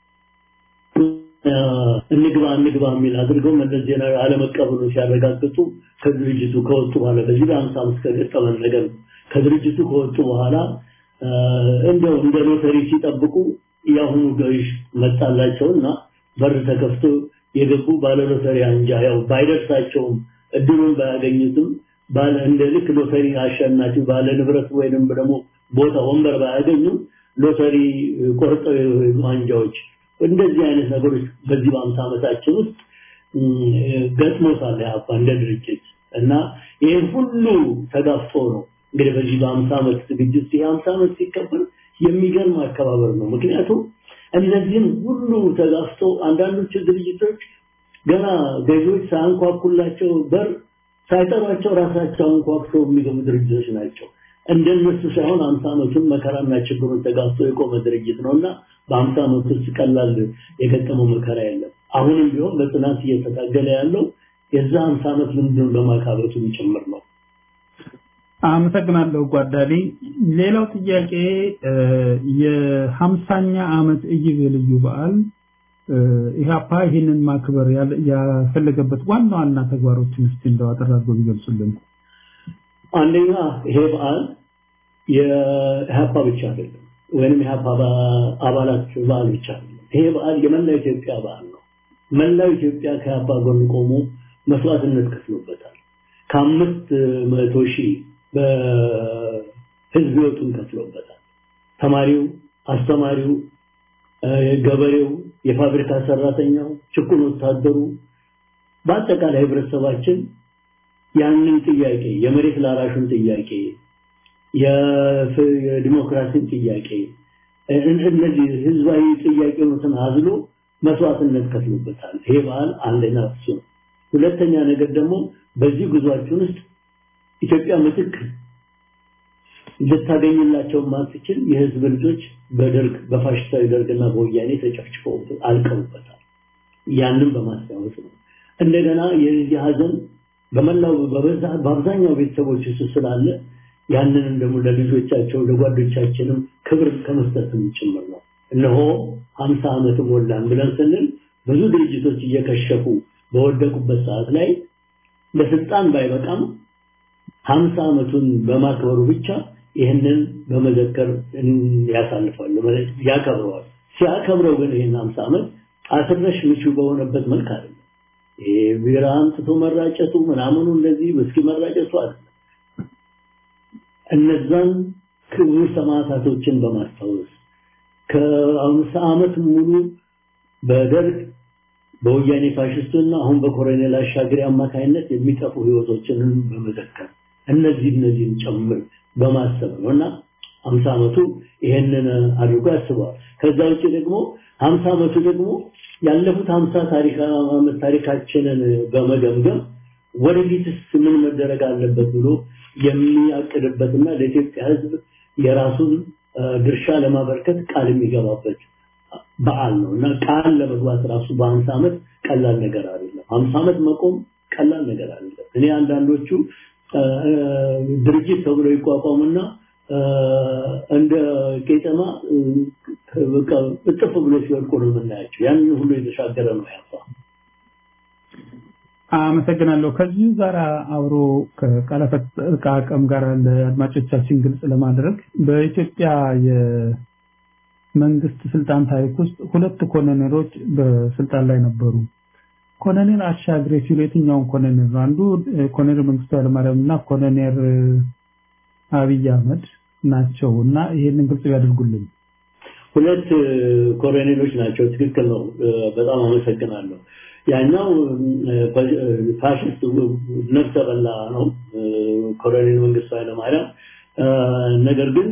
እንግባ እንግባ የሚል አድርገው መለስ ዜናዊ አለመቀበሉ ሲያረጋግጡ ከድርጅቱ ከወጡ በኋላ በዚህ በአምሳ አምስት ከገጠመን ነገር ከድርጅቱ ከወጡ በኋላ እንደው እንደ ሎተሪ ሲጠብቁ የአሁኑ ገዥ መጣላቸውና በር ተከፍቶ የገቡ ባለ ሎተሪ አንጃ ያው ባይደርሳቸውም እድሉን ባያገኙትም ባለ እንደ ልክ ሎተሪ አሸናፊ ባለ ንብረት ወይንም ደግሞ ቦታ ወንበር ባያገኙም ሎተሪ ቆርጠው የሄዱ አንጃዎች እንደዚህ አይነት ነገሮች በዚህ በአምሳ ዓመታችን ውስጥ ገጥሞታል ያፋ እንደ ድርጅት እና ይህን ሁሉ ተጋፍጦ ነው እንግዲህ በዚህ በአምሳ ዓመት ዝግጅት ይህ አምሳ ዓመት ሲከበር የሚገርም አከባበር ነው። ምክንያቱም እነዚህም ሁሉ ተጋፍጦ አንዳንዶቹ ድርጅቶች ገና ገዢዎች ሳያንኳኩላቸው በር ሳይጠሯቸው ራሳቸው አንኳኩተው የሚገቡ ድርጅቶች ናቸው። እንደነሱ ሳይሆን አምሳ ዓመቱን መከራና ችግሩን ተጋፍቶ የቆመ ድርጅት ነውና በአምሳ ዓመት ውስጥ ቀላል የገጠመው መከራ የለም። አሁንም ቢሆን በጽናት እየተታገለ ያለው የዛ አምሳ ዓመት ልምዱን በማካበቱ ጭምር ነው። አመሰግናለሁ ጓዳሊ። ሌላው ጥያቄ የሀምሳኛ ዓመት ኢዮቤልዩ በዓል ኢህአፓ ይህንን ማክበር ያፈለገበት ዋና ዋና ተግባሮችን እስቲ እንደው አጠር አድርገው ቢገልጹልን። አንደኛ ይሄ በዓል የኢህአፓ ብቻ አይደለም፣ ወይንም የኢህአፓ አባላት በዓል ብቻ አይደለም። ይሄ በዓል የመላው ኢትዮጵያ በዓል ነው። መላው ኢትዮጵያ ከኢህአፓ ጎን ቆሞ መስዋዕትነት ከፍሎበታል። ከአምስት መቶ ሺህ በህዝብ ህይወቱን ከፍሎበታል። ተማሪው፣ አስተማሪው፣ ገበሬው፣ የፋብሪካ ሰራተኛው፣ ጭቁን ወታደሩ በአጠቃላይ ህብረተሰባችን ያንን ጥያቄ የመሬት ላራሹን ጥያቄ የዲሞክራሲን ጥያቄ እነዚህ ህዝባዊ ጥያቄዎችን አዝሎ መስዋዕትነት ከፍሎበታል። ይሄ በዓል አንደኛ እሱ ነው። ሁለተኛ ነገር ደግሞ በዚህ ጉዟችን ውስጥ ኢትዮጵያ ምትክ ልታገኝላቸው ማትችል የህዝብ ልጆች በደርግ በፋሽስታዊ ደርግና በወያኔ ተጨፍጭፈው አልቀውበታል። ያንን በማስታወስ ነው። እንደገና የዚህ ሀዘን በመላው በበዛ በአብዛኛው ቤተሰቦች ውስጥ ስላለ ያንንም ደግሞ ለልጆቻቸው ለጓዶቻችንም ክብር ከመስጠትም ጭምር ነው። እነሆ ሀምሳ ዓመት ሞላን ብለን ስንል ብዙ ድርጅቶች እየከሸፉ በወደቁበት ሰዓት ላይ ለስልጣን ባይበቃም ሀምሳ ዓመቱን በማክበሩ ብቻ ይህንን በመዘከር ያሳልፋሉ ማለት ያከብረዋል። ሲያከብረው ግን ይህን ሀምሳ ዓመት አስረሽ ምቹ በሆነበት መልክ አይደለም። ይሄ ቢራ አምጥቶ መራጨቱ ምናምኑ እንደዚህ እስኪ መራጨቱ አይደለም። እነዛን ክቡር ሰማዕታቶችን በማስታወስ ከአምሳ ዓመት ሙሉ በደርግ በወያኔ ፋሽስቱና አሁን በኮሎኔል አሻግሪ አማካይነት የሚጠፉ ህይወቶችን በመዘከር እነዚህ እነዚህን ጨምር በማሰብ ነው እና ሀምሳ ዓመቱ ይሄንን አድርጎ ያስበዋል። ከዛ ውጭ ደግሞ ሀምሳ ዓመቱ ደግሞ ያለፉት ሀምሳ ታሪካችንን በመገምገም ወደፊትስ ምን መደረግ አለበት ብሎ የሚያቅድበትና ለኢትዮጵያ ሕዝብ የራሱን ድርሻ ለማበርከት ቃል የሚገባበት በዓል ነው እና ቃል ለመግባት ራሱ በሀምሳ ዓመት ቀላል ነገር አይደለም። ሀምሳ ዓመት መቆም ቀላል ነገር አይደለም። እኔ አንዳንዶቹ ድርጅት ተብሎ ይቋቋሙና እንደ ቄጠማ በቃ እጥፍ ብሎ ሲወድቁ ነው የምናያቸው። ያንን ሁሉ የተሻገረ ነው ያፋ። አመሰግናለሁ። ከዚህ ጋር አብሮ ከቃላት አጠቃቀም ጋር ለአድማጮቻችን ግልጽ ለማድረግ በኢትዮጵያ የመንግስት ስልጣን ታሪክ ውስጥ ሁለት ኮሎኔሎች በስልጣን ላይ ነበሩ። ኮሎኔል አሻግሬ ሲሉ የትኛውን ኮሎኔል ነው? አንዱ ኮሎኔል መንግስቱ ኃይለማርያም እና ኮሎኔል አብይ አህመድ ናቸው እና ይሄንን ግልጽ ያደርጉልኝ። ሁለት ኮሎኔሎች ናቸው። ትክክል ነው። በጣም አመሰግናለሁ። ያኛው ፋሽስት ነፍሰ በላ ነው ኮሎኔል መንግስቱ ኃይለማርያም። ነገር ግን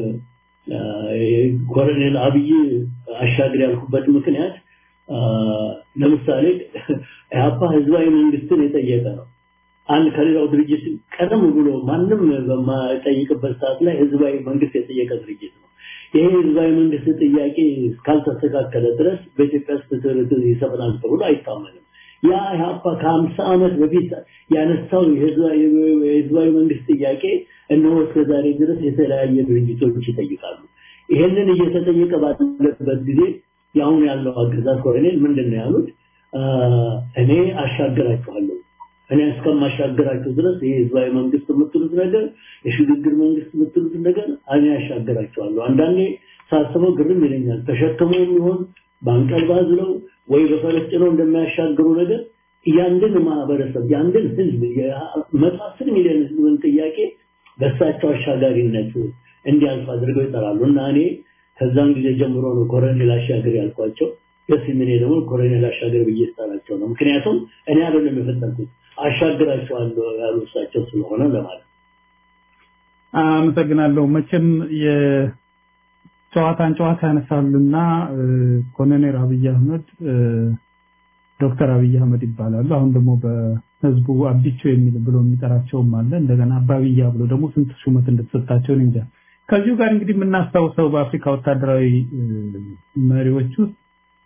ኮሎኔል አብይ አሻግር ያልኩበት ምክንያት ለምሳሌ ኢህአፓ ህዝባዊ መንግስትን የጠየቀ ነው። አንድ ከሌላው ድርጅት ቀደም ብሎ ማንም በማይጠይቅበት ሰዓት ላይ ህዝባዊ መንግስት የጠየቀ ድርጅት ነው። ይሄ ህዝባዊ መንግስት ጥያቄ እስካልተስተካከለ ድረስ በኢትዮጵያ ውስጥ ፍትህ ይሰፍናል ተብሎ አይታመንም። ያ ኢህአፓ ከሀምሳ ዓመት በፊት ያነሳው የህዝባዊ መንግስት ጥያቄ እነሆ እስከ ዛሬ ድረስ የተለያየ ድርጅቶች ይጠይቃሉ። ይሄንን እየተጠየቀ ባለበት ጊዜ የአሁን ያለው አገዛዝ ኮሎኔል ምንድን ነው ያሉት? እኔ አሻግራችኋለሁ እኔ እስከማሻገራቸው ድረስ ይሄ ህዝባዊ መንግስት የምትሉት ነገር የሽግግር መንግስት የምትሉት ነገር እኔ አሻገራቸዋለሁ። አንዳንዴ ሳስበው ግርም ይለኛል። ተሸክመው የሚሆን በአንቀልባ ዝለው ወይ በፈረስ ጭነው እንደሚያሻግሩ ነገር ያንድን ማህበረሰብ ያንድን ህዝብ መቶ አስር ሚሊዮን ህዝብን ጥያቄ በእሳቸው አሻጋሪነት እንዲያልፍ አድርገው ይጠራሉ እና እኔ ከዛን ጊዜ ጀምሮ ነው ኮሎኔል አሻገር ያልኳቸው። ደስ የሚኔ ደግሞ ኮሎኔል አሻገር ብዬ ስጠራቸው ነው። ምክንያቱም እኔ አይደለም የፈጠርኩት አሻግራቸዋለሁ ያሉ እሳቸው ስለሆነ ለማለት አመሰግናለሁ። መቼም የጨዋታን ጨዋታ ያነሳሉና ኮሎኔል አብይ አህመድ ዶክተር አብይ አህመድ ይባላሉ። አሁን ደግሞ በህዝቡ አቢቾ የሚል ብሎ የሚጠራቸውም አለ። እንደገና አባብያ ብሎ ደግሞ ስንት ሹመት እንደተሰጣቸው እንጃ። ከዚሁ ጋር እንግዲህ የምናስታውሰው በአፍሪካ ወታደራዊ መሪዎች ውስጥ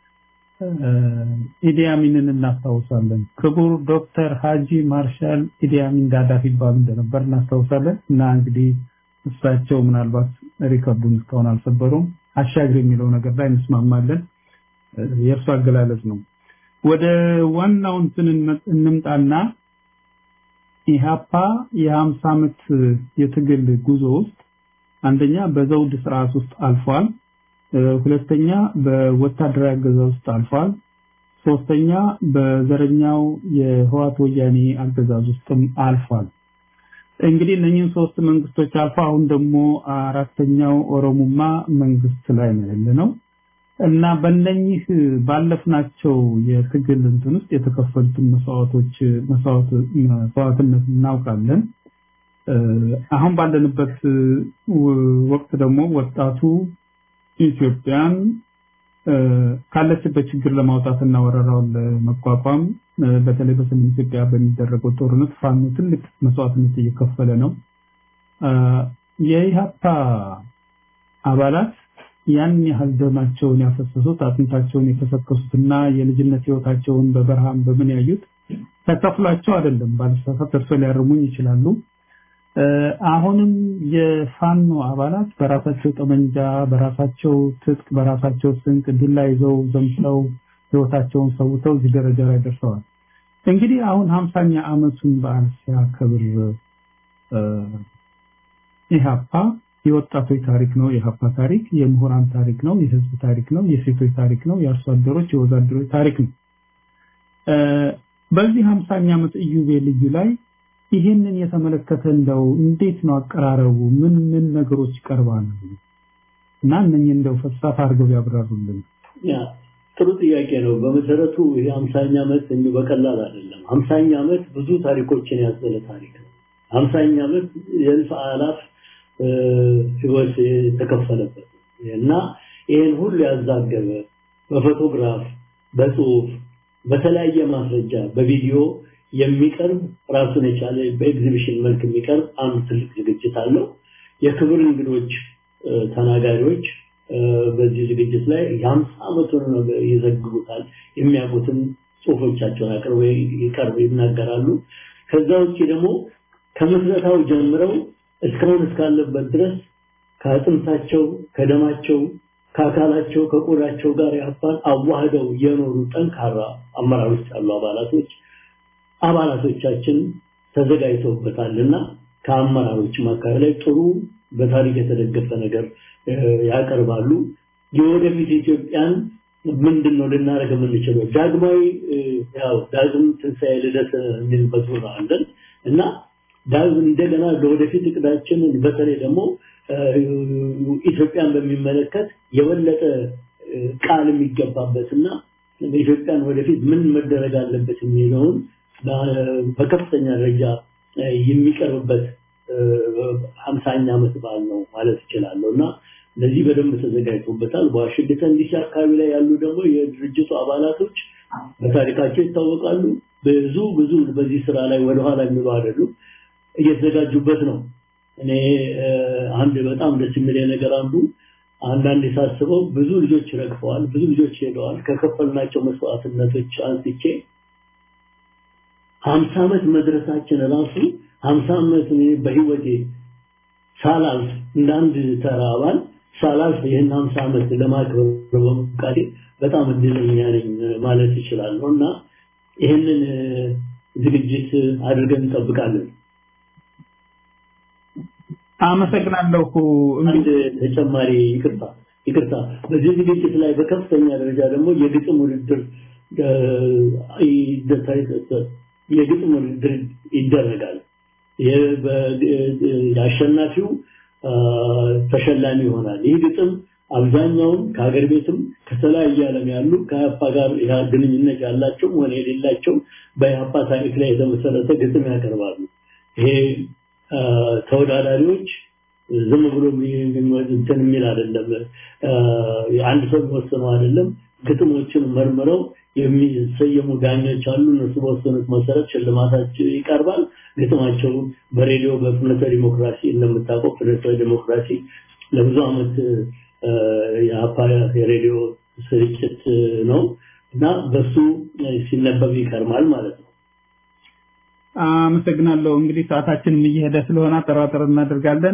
ኢዲያሚንን እናስታውሳለን። ክቡር ዶክተር ሀጂ ማርሻል ኢዲያሚን ጋዳፊ ይባሉ እንደነበር እናስታውሳለን። እና እንግዲህ እሳቸው ምናልባት ሪከርዱን እስካሁን አልሰበሩም። አሻግር የሚለው ነገር ላይ እንስማማለን። የእርሱ አገላለጽ ነው። ወደ ዋናው እንትን እንምጣና ኢህአፓ የሀምሳ ዓመት የትግል ጉዞ ውስጥ አንደኛ በዘውድ ስርዓት ውስጥ አልፏል። ሁለተኛ በወታደራዊ አገዛዝ ውስጥ አልፏል። ሶስተኛ በዘረኛው የህዋት ወያኔ አገዛዝ ውስጥም አልፏል። እንግዲህ እነኚህን ሶስት መንግስቶች አልፎ አሁን ደግሞ አራተኛው ኦሮሙማ መንግስት ላይ ነው ያለነው እና በእነኚህ ባለፍናቸው የትግል እንትን ውስጥ የተከፈሉትን መስዋዕቶች መስዋዕትነት እናውቃለን። አሁን ባለንበት ወቅት ደግሞ ወጣቱ ኢትዮጵያን ካለችበት ችግር ለማውጣት እና ወረራውን ለመቋቋም በተለይ በሰሜን ኢትዮጵያ በሚደረገው ጦርነት ፋኖ ትልቅ መስዋዕትነት እየከፈለ ነው። የኢህአፓ አባላት ያን ያህል ደማቸውን ያፈሰሱት አጥንታቸውን የከሰከሱትና የልጅነት ህይወታቸውን በበረሃም በምን ያዩት ተከፍሏቸው አይደለም። ባልሳሳት እርሶ ሊያርሙኝ ይችላሉ። አሁንም የፋኖ አባላት በራሳቸው ጠመንጃ፣ በራሳቸው ትጥቅ፣ በራሳቸው ስንቅ ዱላ ይዘው ዘምተው ህይወታቸውን ሰውተው እዚህ ደረጃ ላይ ደርሰዋል። እንግዲህ አሁን ሀምሳኛ ዓመቱን በዓል ሲያከብር ኢህአፓ የወጣቶች ታሪክ ነው። የኢህአፓ ታሪክ የምሁራን ታሪክ ነው። የህዝብ ታሪክ ነው። የሴቶች ታሪክ ነው። የአርሶ አደሮች፣ የወዛደሮች ታሪክ ነው። በዚህ ሀምሳኛ ዓመት ኢዮቤልዩ ላይ ይህንን የተመለከተ እንደው እንዴት ነው አቀራረቡ? ምን ምን ነገሮች ይቀርባሉ? እና እነኚህ እንደው ፈሳፍ አድርገው ያብራሩልን። ያ ጥሩ ጥያቄ ነው። በመሰረቱ ይሄ ሀምሳኛ ዓመት እንዲሁ በቀላል አይደለም። ሀምሳኛ ዓመት ብዙ ታሪኮችን ያዘለ ታሪክ ነው። ሀምሳኛ ዓመት የእልፍ አላፍ ህይወት የተከፈለበት እና ይህን ሁሉ ያዛገበ በፎቶግራፍ፣ በጽሁፍ፣ በተለያየ ማስረጃ፣ በቪዲዮ የሚቀርብ ራሱን የቻለ በኤግዚቢሽን መልክ የሚቀርብ አንድ ትልቅ ዝግጅት አለው። የክብር እንግዶች ተናጋሪዎች በዚህ ዝግጅት ላይ የሀምሳ ዓመቱን ይዘግቡታል። የሚያውቁትን ጽሁፎቻቸውን አቅርበው ይቀርብ ይናገራሉ። ከዛ ውጭ ደግሞ ከምስረታው ጀምረው እስካሁን እስካለበት ድረስ ከአጥንታቸው፣ ከደማቸው፣ ከአካላቸው፣ ከቆዳቸው ጋር ያፋን አዋህደው የኖሩ ጠንካራ አመራሮች ያሉ አባላቶች አባላቶቻችን ተዘጋጅተውበታልና ከአመራሮች መካከል ላይ ጥሩ በታሪክ የተደገፈ ነገር ያቀርባሉ። የወደፊት ኢትዮጵያን ምንድን ነው ልናደርግ የምንችለው? ዳግማዊ ያው ዳግም ትንሣኤ ልደት የሚል መዝሙር አለን እና ዳግም እንደገና ለወደፊት እቅዳችን በተለይ ደግሞ ኢትዮጵያን በሚመለከት የበለጠ ቃል የሚገባበትና ኢትዮጵያን ወደፊት ምን መደረግ አለበት የሚለውን በከፍተኛ ደረጃ የሚቀርብበት ሀምሳኛ ዓመት በዓል ነው ማለት እችላለሁ እና ለዚህ በደንብ ተዘጋጅቶበታል። በዋሽንግተን ዲሲ አካባቢ ላይ ያሉ ደግሞ የድርጅቱ አባላቶች በታሪካቸው ይታወቃሉ። ብዙ ብዙ በዚህ ስራ ላይ ወደኋላ የሚሉ አይደሉም፣ እየተዘጋጁበት ነው። እኔ አንድ በጣም ደስ የሚለኝ ነገር አንዱ አንዳንድ ሳስበው ብዙ ልጆች ረግፈዋል፣ ብዙ ልጆች ሄደዋል። ከከፈልናቸው መስዋዕትነቶች አንስቼ ሀምሳ ዓመት መድረሳችን ራሱ ሀምሳ ዓመት እኔ በህይወቴ ሳላልፍ እንደ አንድ ተራ አባል ሳላልፍ ይህን ሀምሳ ዓመት ለማክበር በመፍቃዴ በጣም እድለኛ ነኝ ማለት እችላለሁ እና ይህንን ዝግጅት አድርገን እንጠብቃለን። አመሰግናለሁ። አንድ ተጨማሪ ይቅርታ ይቅርታ፣ በዚህ ዝግጅት ላይ በከፍተኛ ደረጃ ደግሞ የግጥም ውድድር የግጥም ውድድር ይደረጋል። የአሸናፊው ተሸላሚ ይሆናል። ይህ ግጥም አብዛኛውን ከሀገር ቤትም ከተለያየ ዓለም ያሉ ከኢህአፓ ጋር ግንኙነት ያላቸው ሆነ የሌላቸው በኢህአፓ ታሪክ ላይ የተመሰረተ ግጥም ያቀርባሉ። ይሄ ተወዳዳሪዎች ዝም ብሎ እንትን የሚል አይደለም። አንድ ሰው የሚወስነው አይደለም። ግጥሞችን መርምረው የሚሰየሙ ዳኞች አሉ። እነሱ በወሰኑት መሰረት ሽልማታቸው ይቀርባል። ግጥማቸው በሬዲዮ በፍኖተ ዲሞክራሲ እንደምታውቀው ፍኖተ ዲሞክራሲ ለብዙ ዓመት የአፓ የሬዲዮ ስርጭት ነው እና በሱ ሲነበብ ይቀርማል ማለት ነው። አመሰግናለሁ። እንግዲህ ሰዓታችንም እየሄደ ስለሆነ አጠራጠር እናደርጋለን።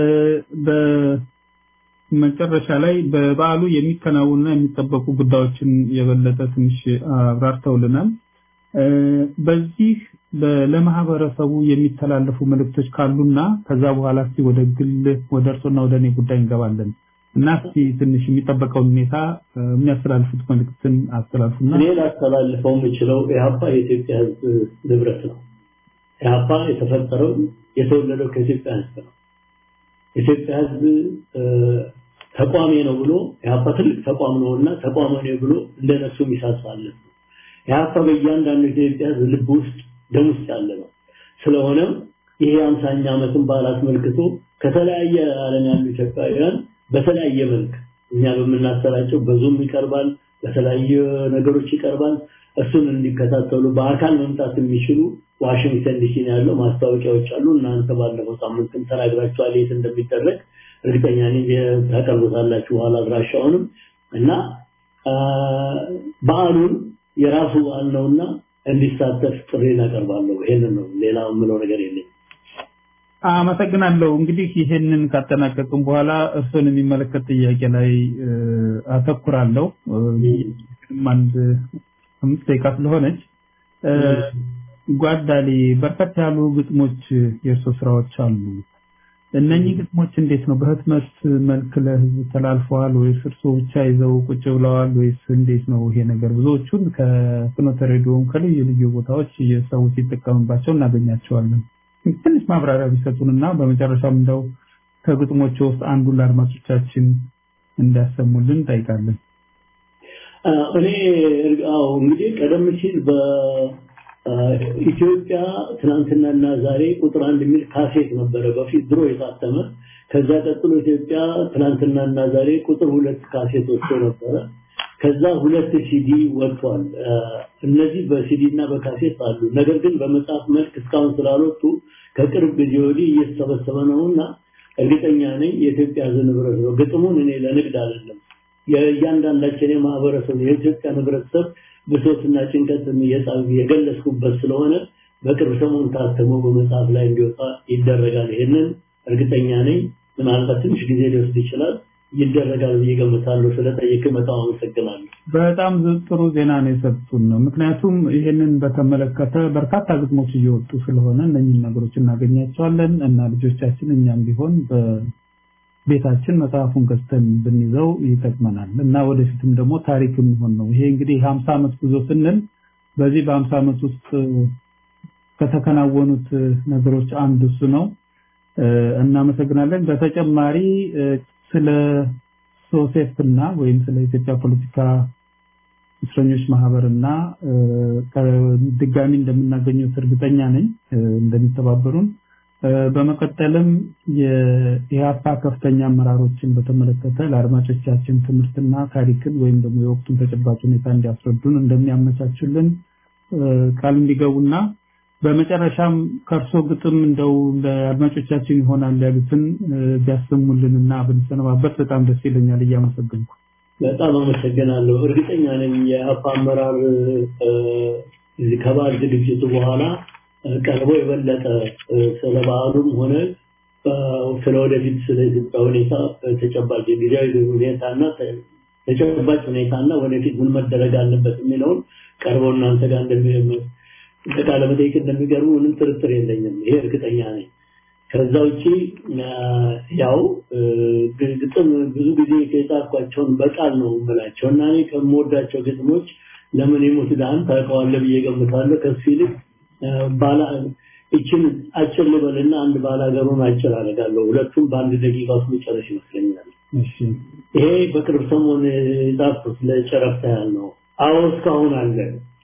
በመጨረሻ ላይ በበዓሉ የሚከናወኑና የሚጠበቁ ጉዳዮችን የበለጠ ትንሽ አብራርተውልናል። በዚህ ለማህበረሰቡ የሚተላለፉ መልእክቶች ካሉና ከዛ በኋላ እስቲ ወደ ግል ወደ እርሶና ወደ እኔ ጉዳይ እንገባለን እና እስቲ ትንሽ የሚጠበቀውን ሁኔታ የሚያስተላልፉት መልእክትን አስተላልፉና እኔ ላስተላልፈው የምችለው ኢህአፓ የኢትዮጵያ ሕዝብ ንብረት ነው። ኢህአፓ የተፈጠረው የተወለደው ከኢትዮጵያ ሕዝብ ነው። የኢትዮጵያ ሕዝብ ተቋሜ ነው ብሎ ኢህአፓ ትልቅ ተቋም ነውና ተቋም ነው ብሎ እንደነሱ የሚሳሳለት ነው። ኢህአፓ በእያንዳንዱ የኢትዮጵያ ሕዝብ ልብ ውስጥ ደም ውስጥ ያለ ነው። ስለሆነም ይሄ አምሳኛ ዓመትን በዓል አስመልክቶ ከተለያየ ዓለም ያሉ ኢትዮጵያውያን በተለያየ መልክ እኛ በምናሰራጨው በዙም ይቀርባል፣ በተለያየ ነገሮች ይቀርባል። እሱን እንዲከታተሉ በአካል መምጣት የሚችሉ ዋሽንግተን ዲሲ ነው ያለው ማስታወቂያዎች አሉ። እናንተ ባለፈው ሳምንትም ተናግራችኋል የት እንደሚደረግ እርግጠኛ ነኝ ታቀርቡታላችሁ በኋላ አድራሻውንም እና በዓሉን የራሱ በዓል ነውና እንዲሳተፍ ጥሪ እናቀርባለሁ። ይሄንን ነው፣ ሌላ የምለው ነገር የለኝም። አመሰግናለሁ። እንግዲህ ይሄንን ካጠናቀቅም በኋላ እርሶን የሚመለከት ጥያቄ ላይ አተኩራለሁ። አንድ አምስት ደቂቃ ስለሆነች ጓዳሊ በርከት ያሉ ግጥሞች የእርሶ ስራዎች አሉ። እነኚህ ግጥሞች እንዴት ነው በህትመት መልክ ለህዝብ ተላልፈዋል ወይስ እርሶ ብቻ ይዘው ቁጭ ብለዋል ወይስ እንዴት ነው ይሄ ነገር? ብዙዎቹን ከፍኖተ ሬዲዮም ከልዩ ልዩ ቦታዎች ሰው ሲጠቀምባቸው እናገኛቸዋለን። ትንሽ ማብራሪያ ቢሰጡንና በመጨረሻም እንደው ከግጥሞች ውስጥ አንዱን ለአድማጮቻችን እንዲያሰሙልን እንጠይቃለን። እኔ አዎ እንግዲህ ቀደም ሲል በኢትዮጵያ ትናንትናና ዛሬ ቁጥር አንድ የሚል ካሴት ነበረ በፊት ድሮ የታተመ። ከዛ ቀጥሎ ኢትዮጵያ ትናንትናና ዛሬ ቁጥር ሁለት ካሴት ወጥቶ ነበረ። ከዛ ሁለት ሲዲ ወጥቷል። እነዚህ በሲዲ እና በካሴት አሉ። ነገር ግን በመጽሐፍ መልክ እስካሁን ስላልወጡ ከቅርብ ጊዜ ወዲህ እየተሰበሰበ ነውና እርግጠኛ ነኝ የኢትዮጵያ ሕዝብ ንብረት ነው። ግጥሙን እኔ ለንግድ አይደለም የእያንዳንዳችን የማህበረሰብ የኢትዮጵያ ህብረተሰብ ብሶትና ጭንቀት የገለጽኩበት ስለሆነ በቅርብ ሰሞን ታትሞ በመጽሐፍ ላይ እንዲወጣ ይደረጋል። ይሄንን እርግጠኛ ነኝ። ምናልባት ትንሽ ጊዜ ሊወስድ ይችላል። ይደረጋል ብዬ ገምታለሁ። ስለጠየቅ በጣም አመሰግናለሁ። በጣም ጥሩ ዜና ነው የሰጡን። ምክንያቱም ይሄንን በተመለከተ በርካታ ግጥሞች እየወጡ ስለሆነ እነኝህን ነገሮች እናገኛቸዋለን እና ልጆቻችን እኛም ቢሆን ቤታችን መጽሐፉን ገዝተን ብንይዘው ይጠቅመናል እና ወደፊትም ደግሞ ታሪክ የሚሆን ነው። ይሄ እንግዲህ ሀምሳ ዓመት ጉዞ ስንል በዚህ በሀምሳ ዓመት ውስጥ ከተከናወኑት ነገሮች አንዱ እሱ ነው። እናመሰግናለን። በተጨማሪ ስለ ሶሴፍና ወይም ስለ ኢትዮጵያ ፖለቲካ እስረኞች ማህበርና ድጋሚ እንደምናገኘው እርግጠኛ ነኝ እንደሚተባበሩን። በመቀጠልም የኢህአፓ ከፍተኛ አመራሮችን በተመለከተ ለአድማጮቻችን ትምህርትና ታሪክን ወይም ደግሞ የወቅቱን ተጨባጭ ሁኔታ እንዲያስረዱን እንደሚያመቻቹልን ቃል እንዲገቡና በመጨረሻም ከእርሶ ግጥም እንደው ለአድማጮቻችን ይሆናል ያሉትን ቢያሰሙልንና ብንሰነባበት በጣም ደስ ይለኛል። እያመሰገንኩ በጣም አመሰግናለሁ። እርግጠኛ ነኝ የአፓ አመራር ከበዓል ዝግጅቱ በኋላ ቀርቦ የበለጠ ስለ በዓሉም ሆነ ስለ ወደፊት ስለ ኢትዮጵያ ሁኔታ ተጨባጭ ጊዜያዊ ሁኔታና ተጨባጭ ሁኔታና ወደፊት ምን መደረግ አለበት የሚለውን ቀርበው እናንተ ጋር እንደሚሄዱ ቃለ መጠይቅ እንደሚገርሙ ምንም ጥርጥር የለኝም። ይሄ እርግጠኛ ነኝ። ከዛ ውጪ ያው ግጥም ብዙ ጊዜ የጻፍኳቸውን በቃል ነው የምላቸው እና እኔ ከምወዳቸው ግጥሞች ለምን የሞት ድሃን ታውቀዋለህ ብዬ ገምታለሁ። ከሱ ይልቅ ባላ እችን አጭር ልበልና አንድ ባላገሩን አጭር አደርጋለሁ። ሁለቱም በአንድ ደቂቃ ውስጥ መጨረስ ይመስለኛል። ይሄ በቅርብ ሰሞን የጻፍኩት ለጨረፍታ ያህል ነው። አዎ እስካሁን አለ።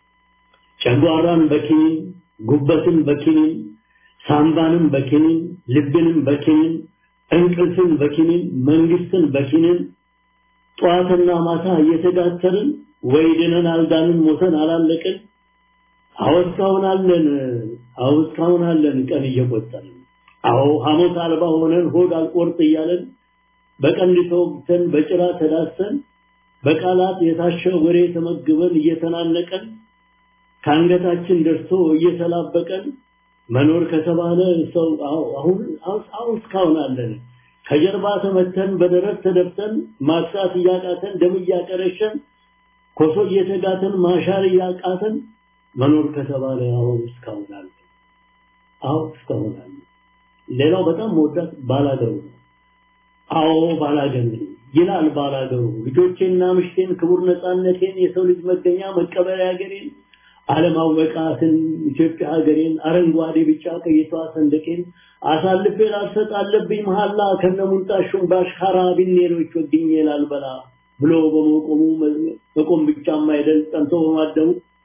ጨጓራን በኪኒን ጉበትን በኪኒን ሳምባንም በኪኒን ልብንም በኪኒን እንቅልፍን በኪኒን መንግስትን በኪኒን ጠዋትና ማታ እየተጋተርን ወይ ድነን አልዳንን ሞተን አላለቅን አዎ እስካሁን አለን አዎ እስካሁን አለን ቀን እየቆጠርን አዎ ሐሞት አልባ ሆነን ሆድ አልቆርጥ እያለን በቀንድ ተወግተን በጭራ ተዳሰን በቃላት የታሸ ወሬ ተመግበን እየተናነቀን ከአንገታችን ደርሶ እየተላበቀን መኖር ከተባለ ሰው አሁን አሁን እስካሁን አለን። ከጀርባ ተመተን በደረት ተደብተን ማሳት እያቃተን ደም እያቀረሸን ኮሶ እየተጋተን ማሻር እያቃተን መኖር ከተባለ አሁን እስካሁን አለን። አሁን እስካሁን አለን። ሌላው በጣም መወዳት ባላገሩ ነው። አዎ ባላገር ነኝ ይላል ባላገሩ። ልጆቼና ምሽቴን ክቡር ነፃነቴን የሰው ልጅ መገኛ መቀበሪያ ሀገሬን አለማወቃትን ኢትዮጵያ ሀገሬን አረንጓዴ ቢጫ ቀይቷ ሰንደቄን አሳልፌ ላልሰጥ አለብኝ መሐላ ከነሙንጣሹም ባሽካራ ቢኔሮች ወግኜ ላልበላ ብሎ በመቆሙ መቆም ብቻም አይደል ጠንቶ በማደሙ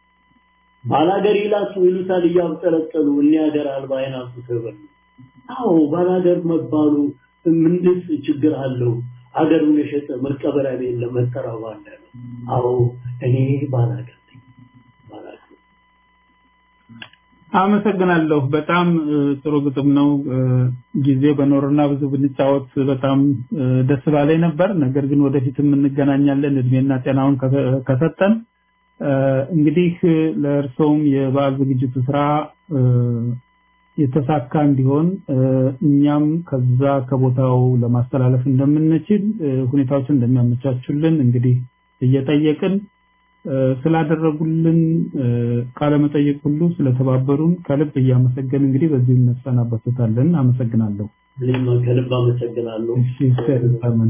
ባላገር ይላሱ ይሉታል እያብጠለጠሉ እኔ ሀገር አልባ አይናቱ ተበሉ። አዎ ባላገር መባሉ ምንድን ችግር አለው? ሀገሩን የሸጠ መቀበሪያ ቤት ለመጠራው አለ። አዎ እኔ ባላገር አመሰግናለሁ። በጣም እ፣ ጥሩ ግጥም ነው። እ፣ ጊዜ በኖርና ብዙ ብንጫወት በጣም እ፣ ደስ ባላይ ነበር። ነገር ግን ወደፊትም እንገናኛለን እድሜና ጤናውን ከሰ- ከሰጠን። እ፣ እንግዲህ እ፣ ለእርስዎም የበዓል ዝግጅቱ ስራ እ፣ የተሳካ እንዲሆን እ፣ እኛም ከዛ ከቦታው ለማስተላለፍ እንደምንችል እ፣ ሁኔታዎችን እንደሚያመቻቹልን እንግዲህ እየጠየቅን እ፣ ስላደረጉልን እ፣ ቃለ መጠይቅ ሁሉ ስለተባበሩን ከልብ እያመሰገን እንግዲህ በዚህ እንሰናበታለን። አመሰግናለሁ። እኔም ከልብ አመሰግናለሁ። እሺ፣ ሰላም።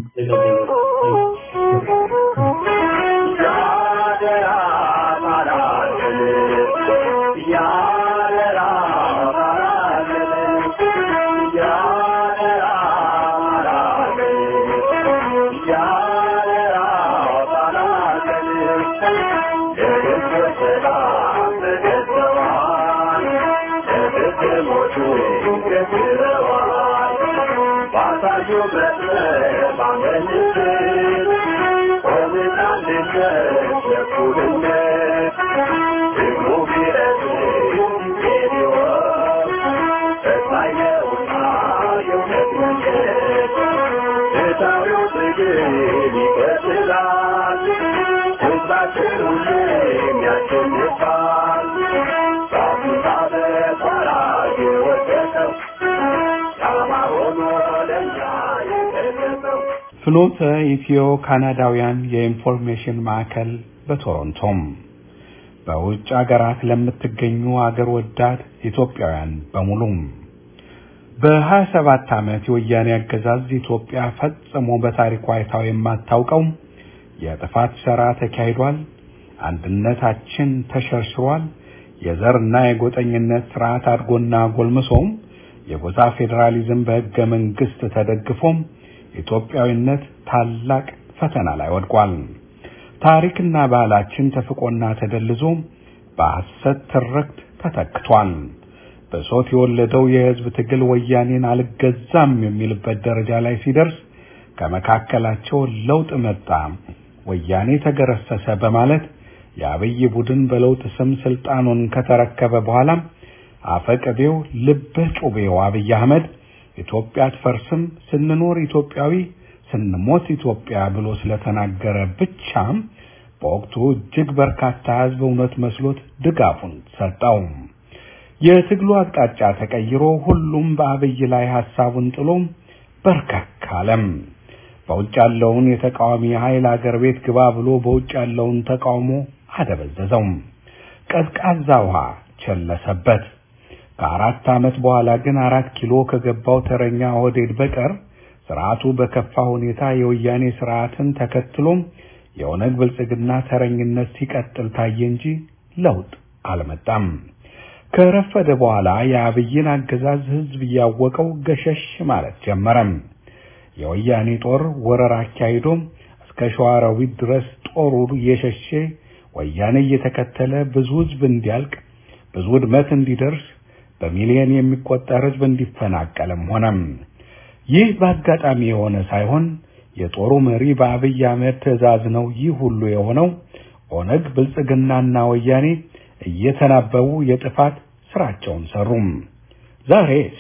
ፍኖተ ኢትዮ ካናዳውያን የኢንፎርሜሽን ማዕከል በቶሮንቶም በውጭ አገራት ለምትገኙ አገር ወዳድ ኢትዮጵያውያን በሙሉም በሀያ ሰባት ዓመት የወያኔ አገዛዝ ኢትዮጵያ ፈጽሞ በታሪኳ አይታው የማታውቀው የጥፋት ሥራ ተካሂዷል። አንድነታችን ተሸርሽሯል። የዘርና የጎጠኝነት ስርዓት አድጎና ጎልምሶም የጎሳ ፌዴራሊዝም በሕገ መንግሥት ተደግፎም ኢትዮጵያዊነት ታላቅ ፈተና ላይ ወድቋል። ታሪክና ባህላችን ተፍቆና ተደልዞ በሐሰት ትርክት ተተክቷል። በሶት የወለደው የሕዝብ ትግል ወያኔን አልገዛም የሚልበት ደረጃ ላይ ሲደርስ ከመካከላቸው ለውጥ መጣ፣ ወያኔ ተገረሰሰ በማለት የአብይ ቡድን በለውጥ ስም ስልጣኑን ከተረከበ በኋላ አፈቀቤው ልበ ጩቤው አብይ አህመድ ኢትዮጵያ አትፈርስም፣ ስንኖር ኢትዮጵያዊ፣ ስንሞት ኢትዮጵያ ብሎ ስለተናገረ ብቻ በወቅቱ እጅግ በርካታ ሕዝብ እውነት መስሎት ድጋፉን ሰጠው። የትግሉ አቅጣጫ ተቀይሮ ሁሉም በአብይ ላይ ሐሳቡን ጥሎ በርከክ አለም። በውጭ ያለውን የተቃዋሚ ኃይል አገር ቤት ግባ ብሎ በውጭ ያለውን ተቃውሞ አደበዘዘው። ቀዝቃዛ ውሃ ቸለሰበት። ከአራት ዓመት በኋላ ግን አራት ኪሎ ከገባው ተረኛ ኦህዴድ በቀር ስርዓቱ በከፋ ሁኔታ የወያኔ ስርዓትን ተከትሎም የኦነግ ብልጽግና ተረኝነት ሲቀጥል ታየ እንጂ ለውጥ አልመጣም። ከረፈደ በኋላ የአብይን አገዛዝ ህዝብ እያወቀው ገሸሽ ማለት ጀመረም። የወያኔ ጦር ወረራ አካሂዶ እስከ ሸዋሮቢት ድረስ ጦሩ እየሸሸ ወያኔ እየተከተለ ብዙ ህዝብ እንዲያልቅ ብዙ ውድመት እንዲደርስ በሚሊዮን የሚቆጠር ህዝብ እንዲፈናቀልም ሆነም። ይህ በአጋጣሚ የሆነ ሳይሆን የጦሩ መሪ በአብይ አህመድ ትዕዛዝ ነው። ይህ ሁሉ የሆነው ኦነግ ብልጽግናና ወያኔ እየተናበቡ የጥፋት ስራቸውን ሰሩም። ዛሬስ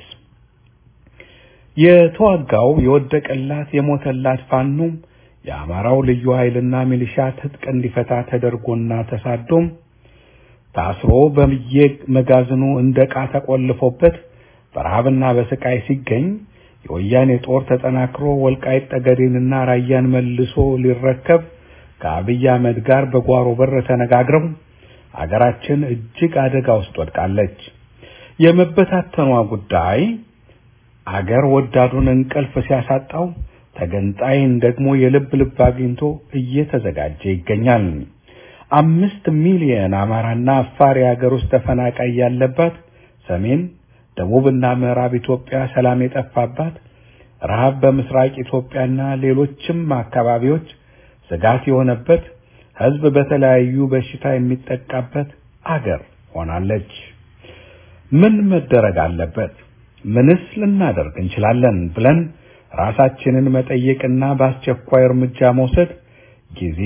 የተዋጋው የወደቀላት የሞተላት ፋኖ የአማራው ልዩ ኃይልና ሚሊሻ ትጥቅ እንዲፈታ ተደርጎና ተሳዶም ታስሮ በምየ መጋዘኑ እንደ ዕቃ ተቆልፎበት በረሃብና በስቃይ ሲገኝ የወያኔ ጦር ተጠናክሮ ወልቃይት ጠገዴንና ራያን መልሶ ሊረከብ ከአብይ አህመድ ጋር በጓሮ በር ተነጋግረው አገራችን እጅግ አደጋ ውስጥ ወድቃለች። የመበታተኗ ጉዳይ አገር ወዳዱን እንቅልፍ ሲያሳጣው ተገንጣይን ደግሞ የልብ ልብ አግኝቶ እየተዘጋጀ ይገኛል። አምስት ሚሊዮን አማራና አፋር የሀገር ውስጥ ተፈናቃይ ያለባት ሰሜን ደቡብና ምዕራብ ኢትዮጵያ ሰላም የጠፋባት ረሃብ በምስራቅ ኢትዮጵያና ሌሎችም አካባቢዎች ስጋት የሆነበት ሕዝብ በተለያዩ በሽታ የሚጠቃበት አገር ሆናለች። ምን መደረግ አለበት? ምንስ ልናደርግ እንችላለን? ብለን ራሳችንን መጠየቅና በአስቸኳይ እርምጃ መውሰድ ጊዜ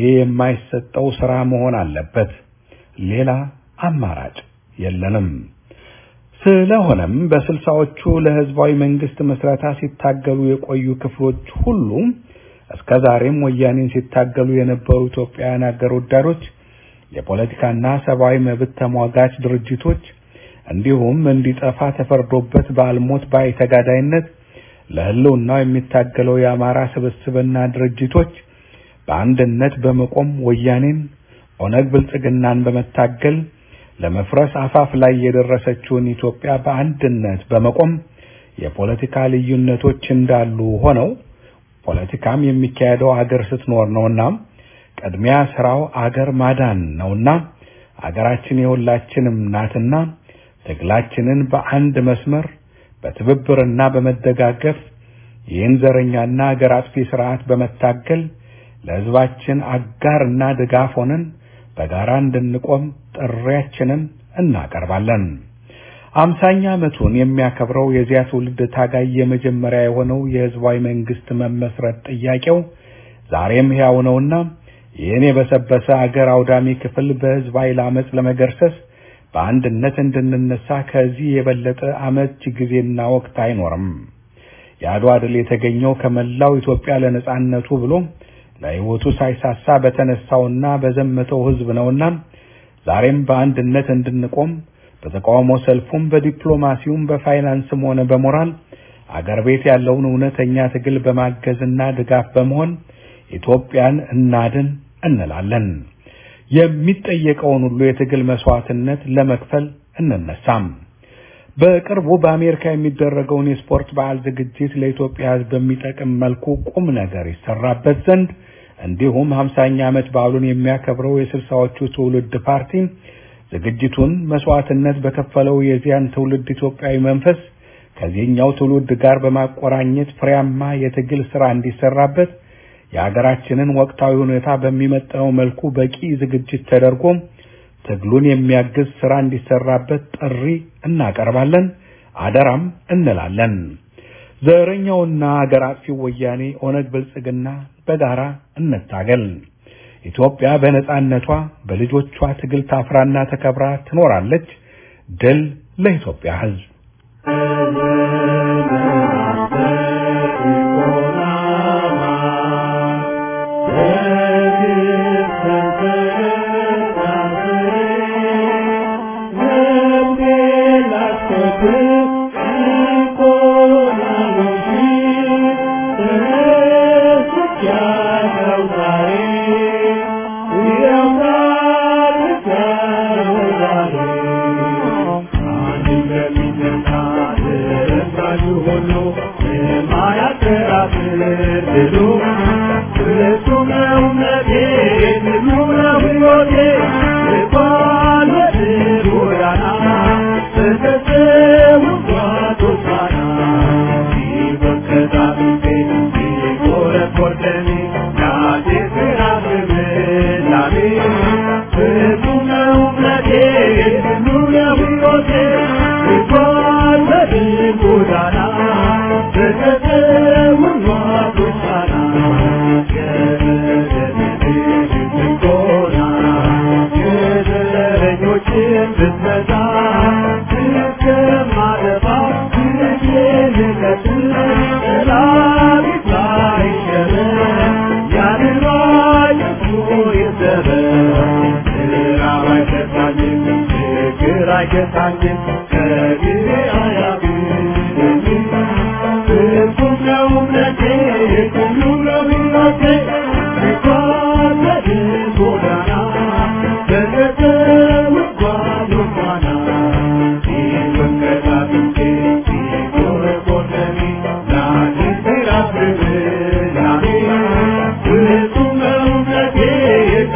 የማይሰጠው ስራ መሆን አለበት። ሌላ አማራጭ የለንም። ስለሆነም በስልሳዎቹ ለህዝባዊ መንግስት መስረታ ሲታገሉ የቆዩ ክፍሎች ሁሉ እስከ ዛሬም ወያኔን ሲታገሉ የነበሩ ኢትዮጵያውያን አገር ወዳዶች የፖለቲካና ሰብአዊ መብት ተሟጋች ድርጅቶች እንዲሁም እንዲጠፋ ተፈርዶበት በአልሞት ባይ ተጋዳይነት ለህልውናው የሚታገለው የአማራ ስብስብና ድርጅቶች በአንድነት በመቆም ወያኔን ኦነግ ብልጽግናን በመታገል ለመፍረስ አፋፍ ላይ የደረሰችውን ኢትዮጵያ በአንድነት በመቆም የፖለቲካ ልዩነቶች እንዳሉ ሆነው ፖለቲካም የሚካሄደው አገር ስትኖር ነውና ቅድሚያ ስራው አገር ማዳን ነውና አገራችን የሁላችንም ናትና ትግላችንን በአንድ መስመር በትብብርና በመደጋገፍ ይህን ዘረኛና አገር አጥፊ ስርዓት በመታገል ለህዝባችን አጋርና ድጋፍ ሆነን በጋራ እንድንቆም ጥሪያችንን እናቀርባለን። አምሳኛ ዓመቱን የሚያከብረው የዚያ ትውልድ ታጋይ የመጀመሪያ የሆነው የህዝባዊ መንግስት መመስረት ጥያቄው ዛሬም ሕያው ነውና ይህን የበሰበሰ አገር አውዳሚ ክፍል በህዝብ ኃይል አመፅ ለመገርሰስ በአንድነት እንድንነሳ ከዚህ የበለጠ አመች ጊዜና ወቅት አይኖርም። የአድዋ ድል የተገኘው ከመላው ኢትዮጵያ ለነጻነቱ ብሎ ለህይወቱ ሳይሳሳ በተነሳውና በዘመተው ህዝብ ነውና ዛሬም በአንድነት እንድንቆም በተቃውሞ ሰልፉም በዲፕሎማሲውም በፋይናንስም ሆነ በሞራል አገር ቤት ያለውን እውነተኛ ትግል በማገዝና ድጋፍ በመሆን ኢትዮጵያን እናድን እንላለን። የሚጠየቀውን ሁሉ የትግል መስዋዕትነት ለመክፈል እንነሳም። በቅርቡ በአሜሪካ የሚደረገውን የስፖርት በዓል ዝግጅት ለኢትዮጵያ ህዝብ በሚጠቅም መልኩ ቁም ነገር ይሰራበት ዘንድ እንዲሁም ሀምሳኛ ዓመት በዓሉን የሚያከብረው የስልሳዎቹ ትውልድ ፓርቲ ዝግጅቱን መስዋዕትነት በከፈለው የዚያን ትውልድ ኢትዮጵያዊ መንፈስ ከዚህኛው ትውልድ ጋር በማቆራኘት ፍሬያማ የትግል ስራ እንዲሰራበት የሀገራችንን ወቅታዊ ሁኔታ በሚመጥነው መልኩ በቂ ዝግጅት ተደርጎ ትግሉን የሚያግዝ ስራ እንዲሰራበት ጥሪ እናቀርባለን፣ አደራም እንላለን። ዘረኛውና አገር አጥፊው ወያኔ ኦነግ ብልጽግና በጋራ እንታገል። ኢትዮጵያ በነጻነቷ በልጆቿ ትግል ታፍራና ተከብራ ትኖራለች። ድል ለኢትዮጵያ ሕዝብ።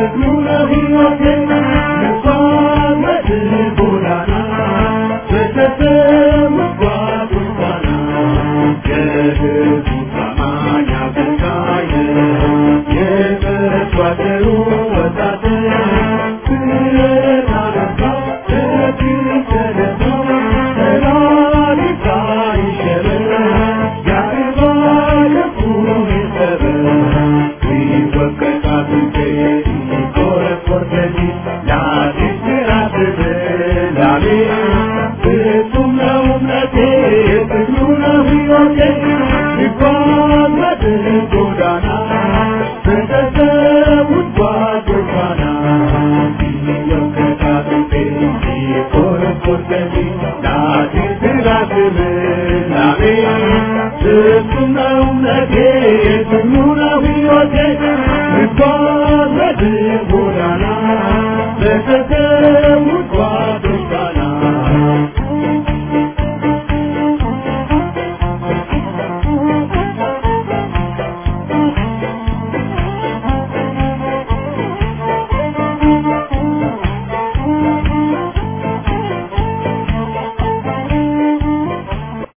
Thank you. ጎዳና በተሰውት ጓዶቿና እየከታተፌ የኮረኮርተኝ ናቴ ስላስብ ላቤ ፍጹም ነው እምነቴ ጽኑ ነው ሕይወቴ እንኳን በድሙ